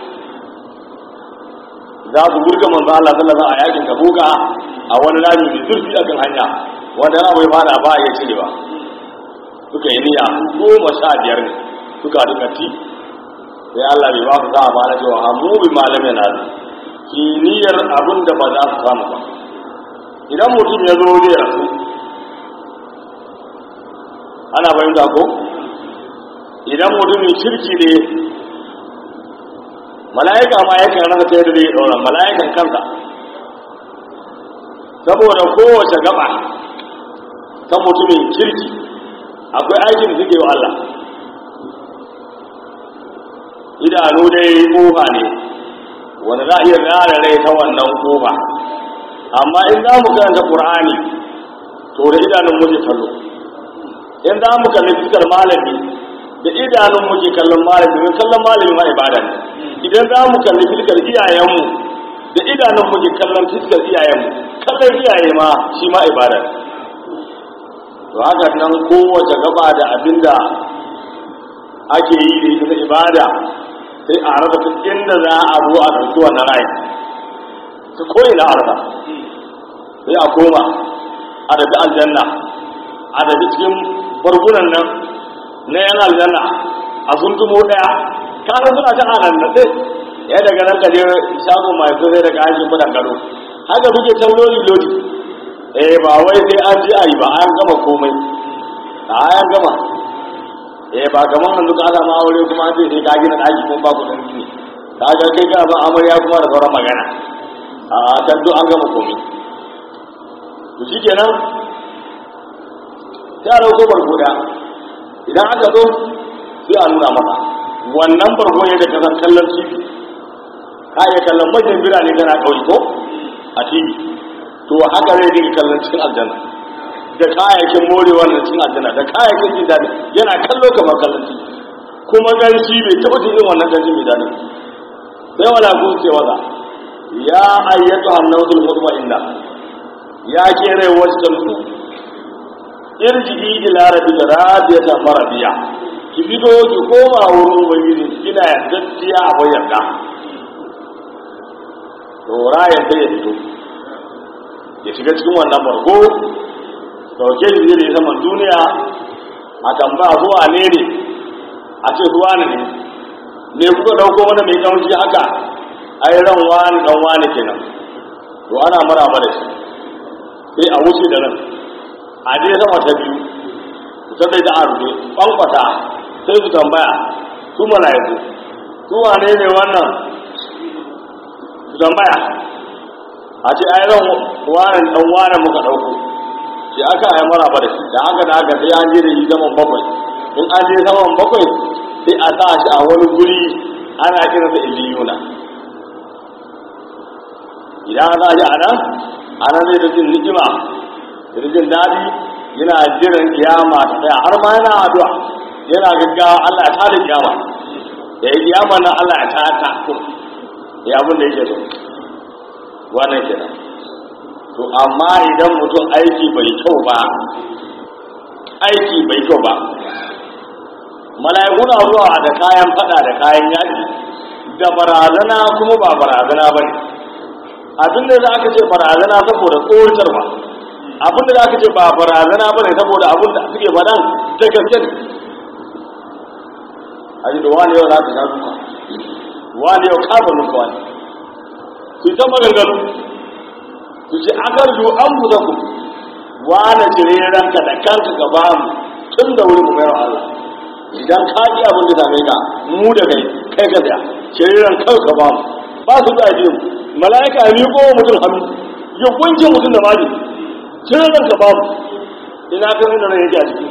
za su gurga manzo Allah sallallahu alaihi a yakin kabuka a wani rami mai zurfi akan hanya wanda yana bai fada ba ya cire ba suka yi niyya goma sha biyar ne suka duka ti sai Allah bai ba su za a ba na cewa hamu bi malamin na ki niyyar abin da ba za su samu ba idan mutum ya zo zai rasu ana fahimta ko idan mutumin shirki ne mala'ika ma yakan rasa ta yadda zai ɗaura mala'ikan kansa saboda kowace gaba ta mutumin kirki akwai aikin da suke wa Allah idanu dai kofa ne wanda za a iya rara rai ta wannan kofa amma in za mu karanta ƙur'ani to da idanun muke kallo in za mu kalli fiskar malami da idanun muke kallon malami mai kallon malami ma ibada ne idan za mu kalli fiskar iyayenmu da idanun muke kallon fiskar iyayenmu kallon iyaye ma shi ma ibada ne to haka nan kowace gaba da abinda ake yi da ita ibada sai a rasa ta inda za a zo a ɗauki wannan rai ta koyi na arza sai a koma a tafi aljanna a tafi cikin bargunan nan na yan aljanna a sun tumo ɗaya kanan suna ta hanan na ɗai ya daga nan kaje shago mai so sai daga hashin kudan gado haka suke can lodi lodi eh ba wai sai an ji a yi ba an gama komai a an gama eh ba kamar nan duka ana ma aure kuma an ce sai ka gina daki kuma ba ku dan gini ka ga kai kana ba amarya kuma da sauran magana a kan duk an gama komai to shikenan sai a dauko bargo da idan aka zo sai a nuna maka wannan bargo ne da kasan kallon tv ka iya kallon majin birane kana kauye ko a tv to haka zai dinga kallon cikin aljanna da kayayyakin morewa na cikin aljanna da kayayyakin jin daɗi yana kallo kamar kallon ci kuma ganshi bai taɓa jin irin wannan ganshi mai daɗi sai wala kun ce waza ya ayyatu annawtul mutma'inna ya ke rai wacce ta mutu irji'i ila rabbika radiyatan maradiya ki fito ki koma wurin ubangiji kina yardacciya a bayyana to rayan sai ya fito ya shiga cikin wannan barko dauke shi zai da saman duniya a kan ba zuwa ne ne a ce zuwa ne ne me kuka dauko wanda mai kawanci haka ai ran wani dan wani kenan to ana maraba da shi sai a wuce da nan a je sama ta biyu ta zai da arbe kwankwata sai su tambaya su mala'iku su wane ne wannan su tambaya a ce ai ran wani dan wani muka dauko shi aka yi mara ba da shi da haka da haka sai an je da shi saman bakwai in an je saman bakwai sai a sa shi a wani guri ana kiransa iliyuna idan an sa shi a nan a nan zai da jin ni'ima da jin daɗi yana jiran kiyama ta tsaya har ma yana addu'a yana gaggawa Allah ya tada kiyama da ya kiyama nan Allah ya tada ta ya abin da yake so wannan kenan to amma idan mutum aiki bai kyau ba aiki bai kyau ba mala'iku na zuwa da kayan fada da kayan yaji da barazana kuma ba barazana ba ne abin da za ka ce barazana saboda tsoratarwa abin da za ka ce ba barazana ba ne saboda abin da suke faɗan ta gaske ne a ji da wani yau za ka sha duka wani yau kafa nuka wani su ta maganganu su ce akar ju an buza ku wane cire ranka da kanka ka ba mu tun da wuri mu mai wa Allah idan ka ji abin da same ka mu da kai kai ka tsaya cire ran kanka ka ba mu ba su da ji mala'ika ya miƙo wa mutum hannu ya kunce mutum da mali cire ran ka ba mu ina ka nuna ran yake a ciki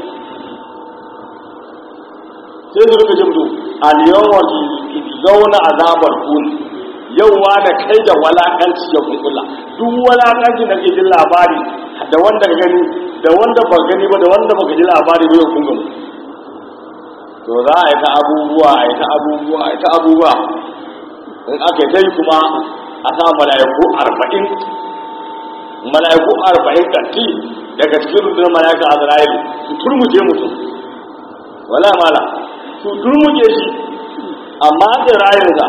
sai su rika jimto aliyawa zauna azabar kuni yauwa da kai da walakanci ya kunkula duk walakanci da ke jin labari da wanda ka gani da wanda ba gani ba da wanda ba ka ji labari ba ya kunga mu to za a yi ta abubuwa a yi ta abubuwa a yi ta abubuwa in aka yi ta yi kuma a sa mala'iku arba'in mala'iku arba'in kanti daga cikin rundunar mala'ika azra'ilu su turmuje mutum wala mala su turmuje shi amma da rayinsa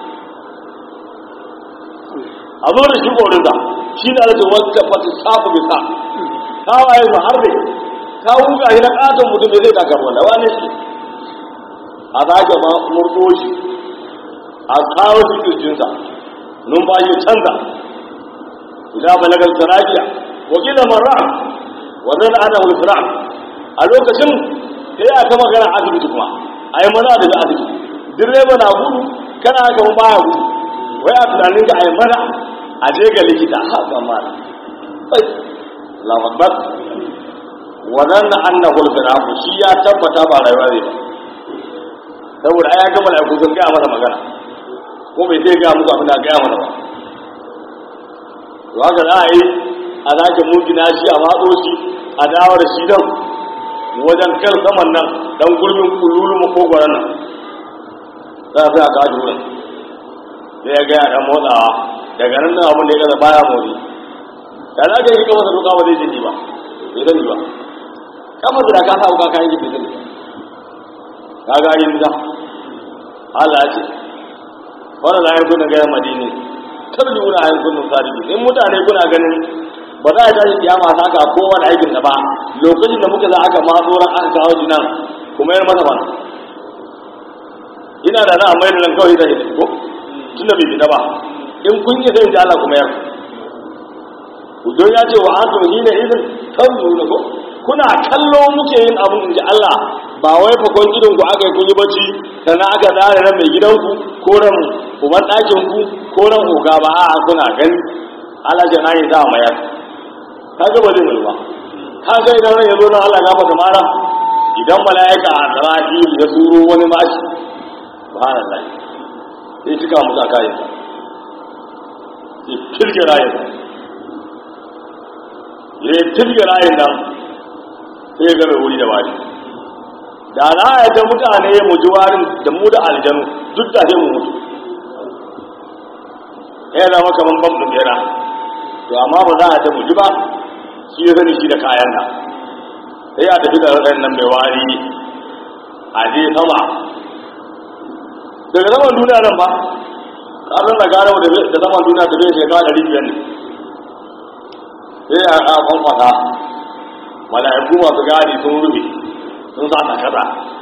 a zo da shi korinsa shi ne alaƙa wata fata safu bisa kawaye su har da ka wuga shi na ƙaton mutum da zai takar wanda wane shi a zage murdo shi a kawo shi kirjinsa numfashi canza idan balagar sarafiya wakilin marra wannan ana wulfira a lokacin sai a ta magana asibiti kuma a yi mana daga asibiti direba na gudu kana haka baya gudu wai a tunanin ka a yi mana a je ga likita haka mana sai lafabar wannan annahu al-firaqu shi ya tabbata ba rayuwa ne ba saboda ai ya gama da sun gaya masa magana ko bai sai gaya muku abin da gaya masa ba to haka za a yi a zaki mugina shi a matso shi a dawo da shi nan wajen kan saman nan dan gurbin kululu makogwaron nan za a fi a kaji wurin sai ya gaya dan motsawa daga nan nan abin da ya gaza baya motsi da za ka yi kama sa doka ba zai jini ba bai sani ba kama da ka sa wuka kayan bai sani ka ga yin da Allah ce wannan la yakuna ga madini tarji wuna ayin kunun sadiki in mutane kuna ganin ba za a tashi kiyama ta ka kowane aikin da ba lokacin da muka za aka ma tsoron aka kawo jinan kuma yar masa bana ina da na mai da nan kawai da shi ko tunda bai fita ba in kun yi zai ji Allah kuma yar don ya ce wa antum hina idin tanzuru ko kuna kallo muke yin abun inji Allah ba wai fakon gidan ku aka yi kun yi bacci sannan aka zare ran mai gidanku ko ran uban ɗakin ku ko ran oga ba a kuna gani Allah ya na yi da mayar ka ga ba zai mai ba ka ga idan ran ya zo nan Allah gafa mara idan mala'ika a Isra'il ya turo wani mashi subhanallah sai cika musu akayin sa sai kirge rayin ya kirge rayin nan sai ya ga mai wuri da bari da za a ta mutane mu ji warin da mu da aljanu duk da mu mutu ya zama kamar bam ɗin bera to amma ba za a ta mu ji ba shi ya sani shi da kayan nan sai a tafi da raɗayin nan mai wari a je sama daga saman duniya nan ba ƙasar da gane da saman duniya ta bai shekara ɗari biyar ne sai a kwankwasa mala'iku masu gadi sun rufe sun sa ta kaza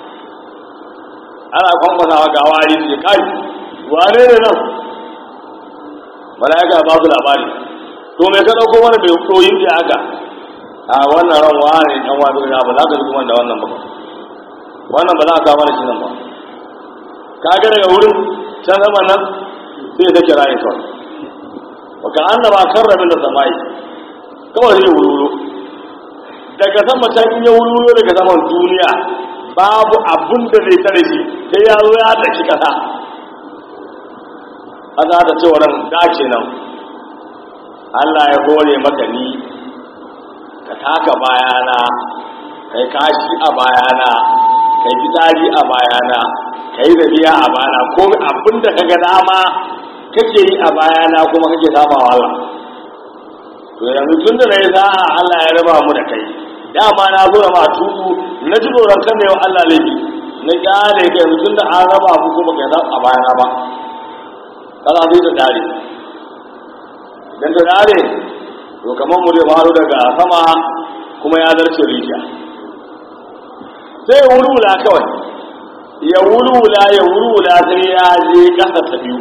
ana kwamfasawa ga wari su kai wane ne nan mala'ika ba su labari to mai ka ɗauko wani mai koyin da aka a wannan ran wani ɗan wani na ba za ka zuwa da wannan ba wannan ba za ka kama da shi nan ba ka ga daga wurin can zama nan sai ta kira yin kawai wa ka annama karramin da samai kawai zai wulwulo daga sama can in ya wulwulo daga saman duniya babu abun da zai tare shi sai ya zo ya daki kasa kasa da cewa nan dace nan Allah ya hore maka ni ka taka bayana kai kashi a bayana kai fitsari a bayana kai rabiya a bayana ko abin da kaga dama kake yi a bayana kuma kake saba wa Allah to yanzu tun da na yi sa'a Allah ya raba mu da kai dama na zo da ma tubu na ji tsoron kan da yau Allah laifi na kyale ka yanzu tun da an raba mu kuma kai sa a bayana ba kaza zai ta dare idan ta dare to kamar mu zai faru daga sama kuma ya zarce rijiya sai ya wulwula kawai ya wulwula ya wulwula sai ya je kasa ta biyu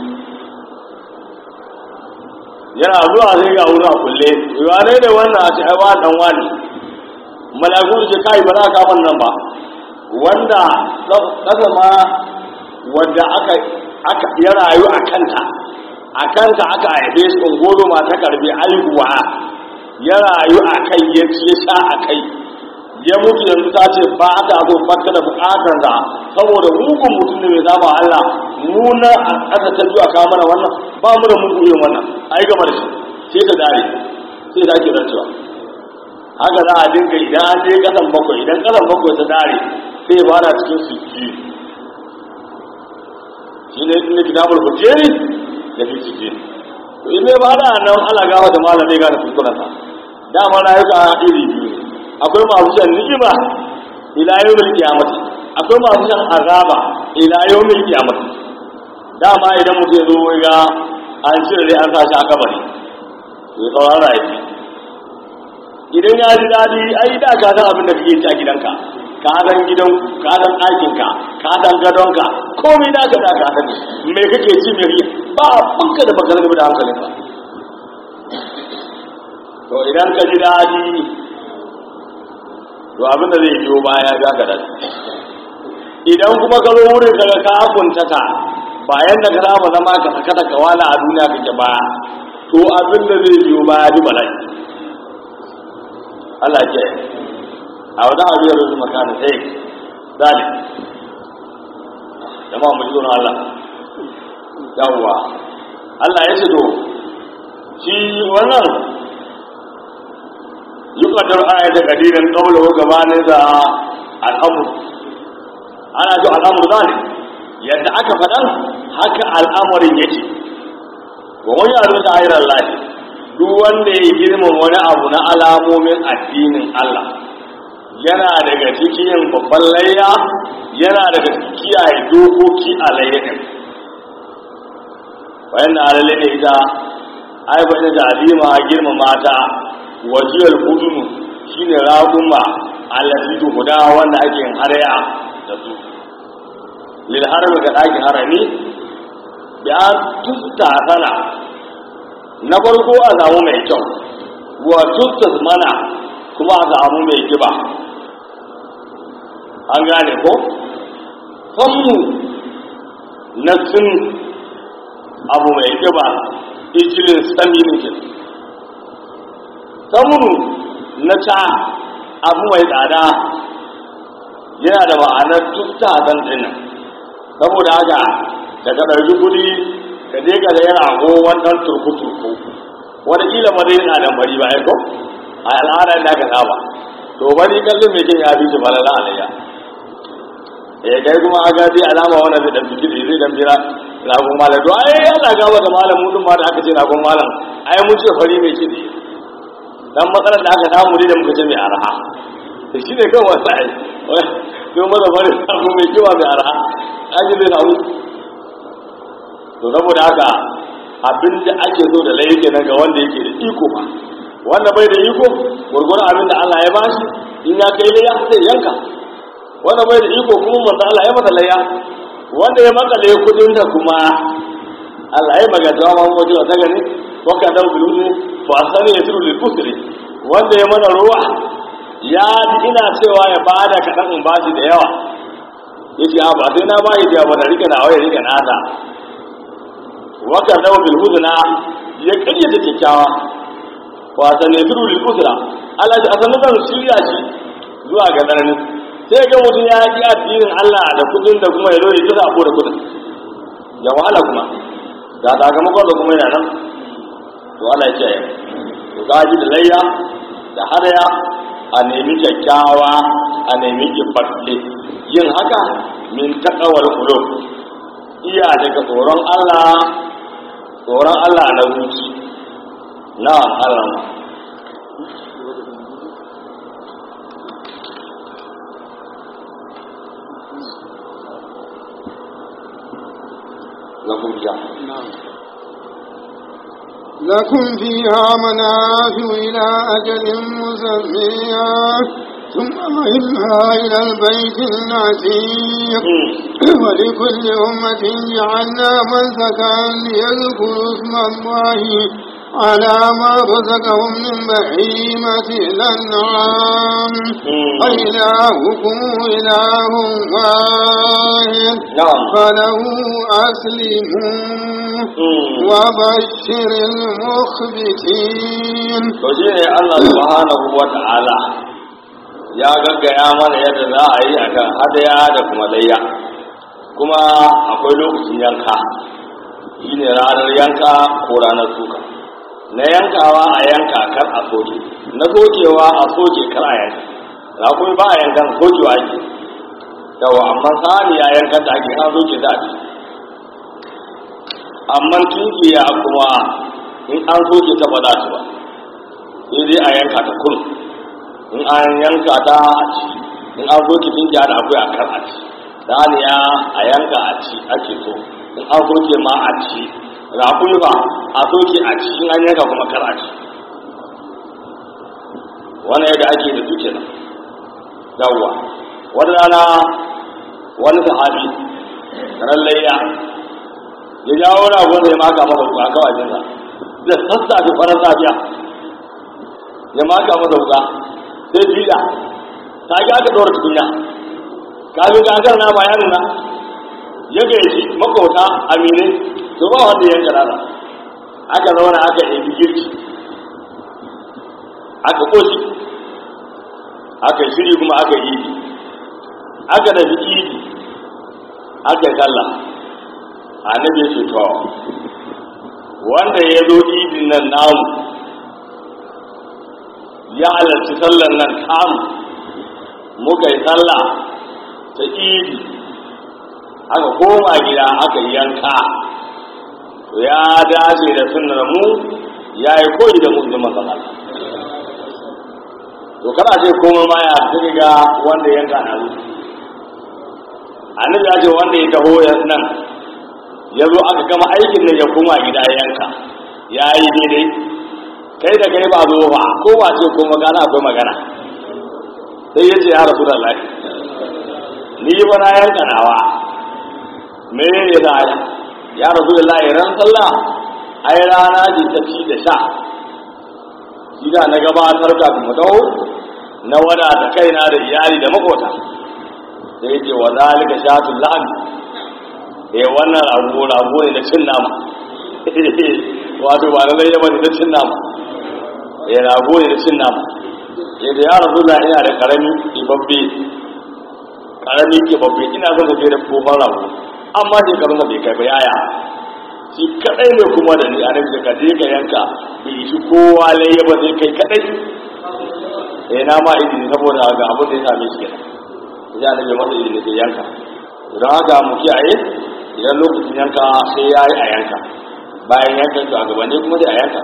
yana zuwa sai ga wurin a kulle yawa ne da wannan a ce ai wa dan wani malaku da ce kai ba za ka kafan nan ba wanda kasa ma wanda aka aka ya rayu a kanta a kanta aka haife shi ungozo ma ta karbi aihuwa ya rayu a kai ya ci ya sha a kai ya mutu yanzu ta ce ba ta zo baka da bukatar da saboda mugun mutum ne mai saba Allah mu na a ƙasa ta biyu a kawo mana wannan ba mu da mugun yin wannan a yi gama da shi sai ta dare sai ta ke rancewa haka za a dinga idan an je ƙasan bakwai idan ƙasan bakwai ta dare sai ba na cikin su ji shi ne inda kitabul hujjeri da fi ciki to in ba da nan ala gawa da malamai gane kuskurensa dama rayuka iri biyu ne akwai masu shan ni'ima ila yawmil qiyamati akwai masu shan azaba ila yawmil qiyamati dama idan mutum ya zo ga an cire dai an sashi a kabari to ya tsawon rayu idan ya ji daɗi ai da ka san abin da kake ci a gidanka ka san gidan ka san ɗakinka ka san gadonka komai da ka da ka san me kake ci me kake ba abinka da baka da hankalinka to idan ka ji daɗi to abin da zai biyo baya ya ga da idan kuma ka zo wurin ka ga ka kuntata bayan da ka saba zama ka saka da kawala a duniya kake baya to abin da zai biyo baya bi bala'i Allah ke a wajen abin da zai makana sai zalim jama'a mu ji tsoron Allah yawwa Allah ya ce to shi wannan yuqaddar ayata qadiran qawluhu gabanin da al'amr ana to al'amr zalim yadda aka faɗan haka al'amarin yake wa wani yaro da ayar Allah duk wanda ya girman wani abu na alamomin addinin Allah yana daga cikin babban layya yana daga kiyaye dokoki a layyakin bayan da alalle ne ita ai bayan da alima girma mata wajiyar hudunu shine raguma allati guda wanda ake yin haraya da su lil harbi ga ɗakin harami bi an tusta sana na farko a samu mai kyau wa tusta mana kuma a samu mai kiba an gane ko fanmu na sun abu mai kiba ijirin sami nukin samunu na ta abu mai tsada yana da ma'anar tusta zan tsinin saboda haka da ka ɗauki kuɗi ka je ka zai rago wannan turku-turku wataƙila ma zai yana da bari ba ko a al'adar da aka saba to bari kallon mai kin ya fi shi falala alayya eh kai kuma a gaji alama wannan zai dan fiti zai dan bira ragon malam to ai yana gaba da malam mu ma da aka ce ragon malam ai mun ce fari mai kidi dan matsalar da aka samu ne da muka ce mai arha to shine kawai wasu ai to maza bari ragon mai kiwa mai arha an ji zai samu to saboda haka abin da ake so da laifi nan ga wanda yake da iko ba wanda bai da iko gurgurar abin da Allah ya bashi in ya kai layya sai yanka wanda bai da iko kuma manzo Allah ya masa layya wanda ya makale kudin da kuma Allah ya magana ma mu wajen ta gani waka da bulu fa sani ya turu lil kusri wanda ya mana ruwa ya ina cewa ya bada kadan in bashi da yawa yace a ba sai na bayi da ba da rika na waye rika na da waka dawo bil hudna ya karyata kyakkyawa wa sanadiru lil usra Allah ya asanu zan shirya shi zuwa ga darani sai ga mutum ya yi addinin Allah da kudin da kuma ya zo ya ta sabo da kudin ya wahala kuma ga sakamakon da kuma yana nan to Allah ya ce to gaji da layya da hadaya a nemi kyakkyawa a nemi kifalle yin haka min takawar qulub iya daga tsoron Allah tsoron Allah na zuci na'am Allah lakum ja لكم فيها منافع إلى أجل مسمى ثم مهلها إلى البيت العتيق ولكل أمة جعلنا منسكا ليذكروا اسم الله على ما رزقهم من بهيمة الأنعام فإلهكم إله واحد نعم فله أسلموا وبشر المخبتين to shi ne Allah subhanahu wa ta'ala ya gaggaya mana yadda za a yi akan hadaya da kuma layya kuma akwai lokacin yanka shi ne ranar yanka ko ranar suka na yankawa a yanka kar a soke na sokewa a soke kar a yanka rakumi ba a yankan sokewa ake yawa amma saniya yankan da ake an soke ta ake amma tunkiya kuma in an soke ta ba za ta ba sai dai a yanka ta kun in an yanka ta a ci in an soke tunkiya da akwai a kar a ci saniya a yanka a ci ake so in an soke ma a ci raƙumi ba a soke a ci in an yanka kuma kar a ci wannan yadda ake da duke nan yawwa wata rana wani sahabi ran layya ya jawo ragon da ya maka masa wuka kawai jinsa da sassafe farar safiya ya maka masa wuka sai jiya ta ga aka ɗora tukunya kafin kakar na bayanin na ya gaji makauta aminai to ba wanda ya karara aka zauna aka yi girki aka koshi aka shiri kuma aka yi idi aka da idi aka yi sallah annabi ya ce to wanda ya zo idin nan namu ya halarci sallan nan tamu muka yi sallah ta idi aka koma gida aka yi yanka to ya dace da sunnar mu ya yi koyi da musulman matsala to kana ce koma ma ya fi ga wanda yanka na zuci annabi ya ce wanda ya taho nan ya zo aka gama aikin nan ya koma gida ya yanka ya yi daidai kai da kai ba zo ba ko ba ce ko magana akwai magana sai ya ce ya rasu da lafi ni ba na yanka nawa me ya da ya rasu da lafi ran sallah ai rana ce ta ci da sha shi da na gabatar kafin mu dawo na wada da kaina da iyali da makota sai ya ce wa zalika shatul lahmi eh wannan rago rago ne na cin nama wato ba lallai ya bane na cin nama eh rago ne na cin nama eh da ya rasu da ina da karami ibabbe karami ibabbe ina son ka da kofar rago amma shekarun da bai kai ba yaya shi kadai ne kuma da ni anan da kaje ka yanka bai shi kowa lai ba sai kai kadai eh na ma idin saboda ga abin da ya same shi kenan ya da masa idin sai yanka don haka mu kiyaye idan lokacin yanka sai ya yi a yanka bayan yanka to a gabanin kuma sai a yanka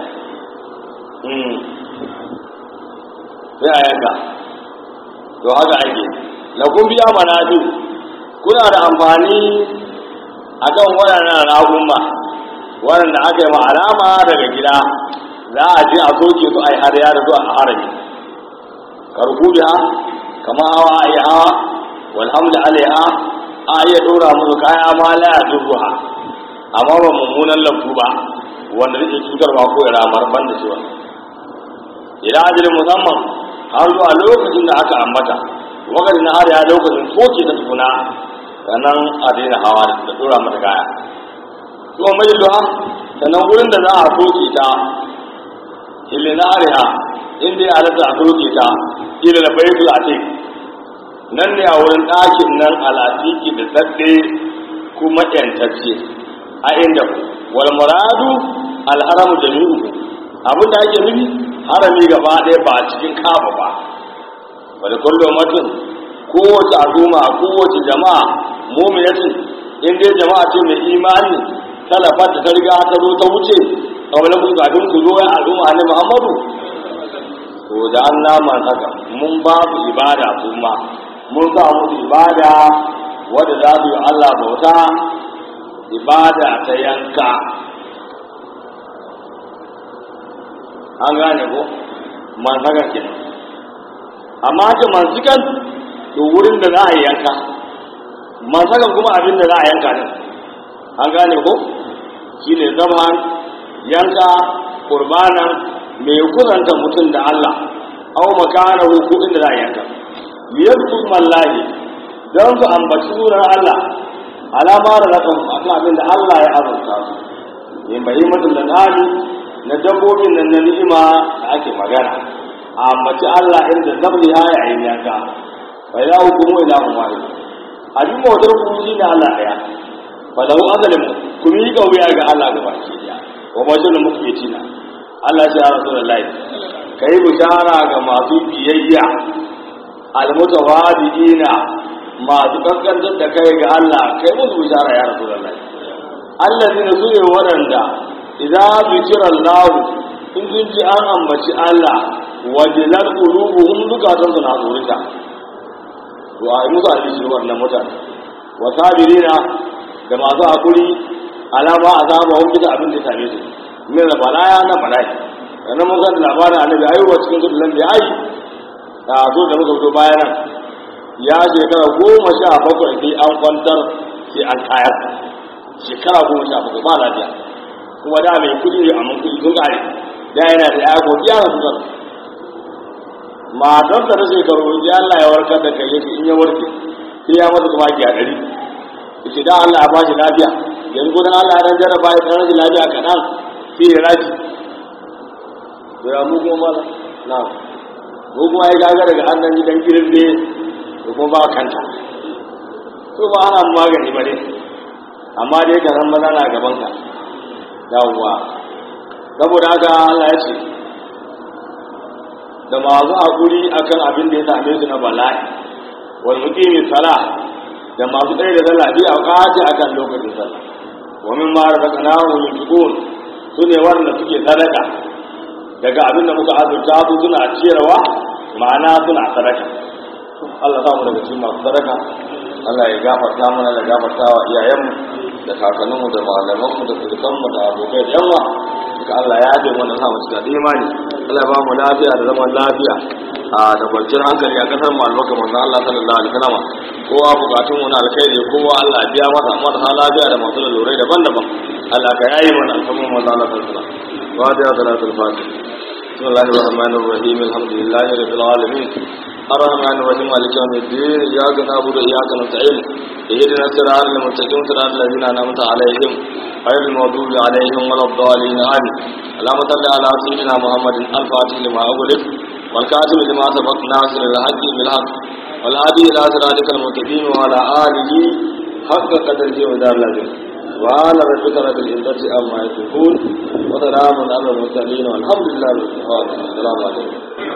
sai a yanka to haka ake lakun biya manatu kuna da amfani a kan waɗannan ragunma waɗanda aka yi ma alama daga gida za a je a soke su a yi har da zuwa a harami karku biya kama hawa a yi hawa walhamdu alaiha a iya dora musu kaya ma la ya durruha amma ba mummunan lambu ba wanda zai cutarwa ko ya ramar ban da shi wani idan ajalin musamman har zuwa lokacin da aka ambata wakati na har ya lokacin soke ta tukuna sannan a daina hawa da dora mata kaya kuma mai duha sannan wurin da za a soke ta ilinariya inda ya halatta a soke ta ila da baitul atik nan ne a wurin ɗakin nan al'atiki da tsadde kuma ƴantacce a inda wal muradu alharamu jami'u abin da ake nufi harami gaba ɗaya ba cikin kaba ba wani kullum mutum kowace al'umma kowace jama'a mu'minatin in dai jama'a ce mai imani talafar da ta riga ta zo ta wuce kawai kun kafin ku zo ya al'umma ne muhammadu to da an naman haka mun ba su ibada kuma mun sa musu ibada wadda za su yi allah bauta ibada ta yanka an gane ko man haka ke amma ta mansukan to wurin da za a yi yanka mansakan kuma abin da za a yanka ne an gane ko shi ne zaman yanka kurbanan mai kusanta mutum da Allah au makana ko inda za a yanka liyarku mallahi don su ambaci sunan Allah alama da rakan akan abin da Allah ya azurta su yin bahimatul lanani na dabbobin nan na ni'ima da ake magana a ambaci Allah inda zabri ha yayin yanka bai za hukumu ila umari abin bautar ku shi ne Allah ɗaya fa lahu azalin ku yi kauya ga Allah ga baki ɗaya wa bashir mukmitina Allah ya rasulullahi kai bishara ga masu biyayya almutawadiina masu kaskantar da kai ga Allah kai musu bishara ya rasulullahi allazina su ne waɗanda idan zikira Allah in sun ji an ambaci Allah wajilar qulubuhum zukatansu na tsorita to a yi musu alishir wannan mutane wa sabirina da masu hakuri alama a zama hun bisa abin da ya same su min da balaya na bala'i sannan mun san labarin annabi ayuba cikin su da bai ayi a zo da muka fito bayan nan ya shekara goma sha bakwai sai an kwantar sai an kayar shekara goma sha bakwai ba lafiya kuma da mai kudi ne amma kudi sun kare da yana da ya ko biya na sun matar da ta shekaru ya Allah ya warkar da kai yake in ya warke sai ya masa kuma ki a ɗari yace da Allah ya ba shi lafiya yanzu dan Allah ya dan jarraba ya dan rashin lafiya kaɗan sai ya raji to ya mu kuma mala na mu kuma ya gaga daga hannun gidan girin ne da kuma ba kanta to ba ana magani ba ne amma dai ka san maza na gaban ka yawwa saboda haka Allah ya ce da masu haƙuri akan abin da ya same su na bala'i wal muqimi sala da masu tsaye da sallah bi awqati akan lokacin sallah wa min ma razaqnahu yunfiqun sune wanda suke sadaka daga abin da muka azurta su suna ciyarwa ma'ana suna sadaka Allah ta mu daga cikin masu sadaka Allah ya gafarta mana da gafarta wa iyayenmu da kakanninmu da malamanmu da surukanmu da abokai da yawa duka Allah ya yabe mana sa mu cikin imani Allah ba mu lafiya da zaman lafiya a da kwanciyar hankali a kasar mu albarka manzo Allah sallallahu alaihi wasallam kowa bukatun mu na alkhairi kowa Allah ya biya masa marasa lafiya da masu lalurai daban-daban Allah ka yayi mana alfamun manzo Allah sallallahu alaihi wasallam wa da salatul fatih بسم الله الرحمن الرحيم الحمد لله رب العالمين الرحمن الرحيم مالك يوم الدين اياك نعبد واياك نستعين اهدنا الصراط المستقيم صراط الذين انعمت عليهم غير المغضوب عليهم ولا الضالين امين اللهم صل على سيدنا محمد الفاتح لما اغلق والكاتب لما سبق ناصر الحق بالحق والهادي الى صراطك المستقيم وعلى اله حق قدره ودار العظيم وعلى ربك رب العزة عما يصفون وسلام على المرسلين والحمد لله رب العالمين السلام عليكم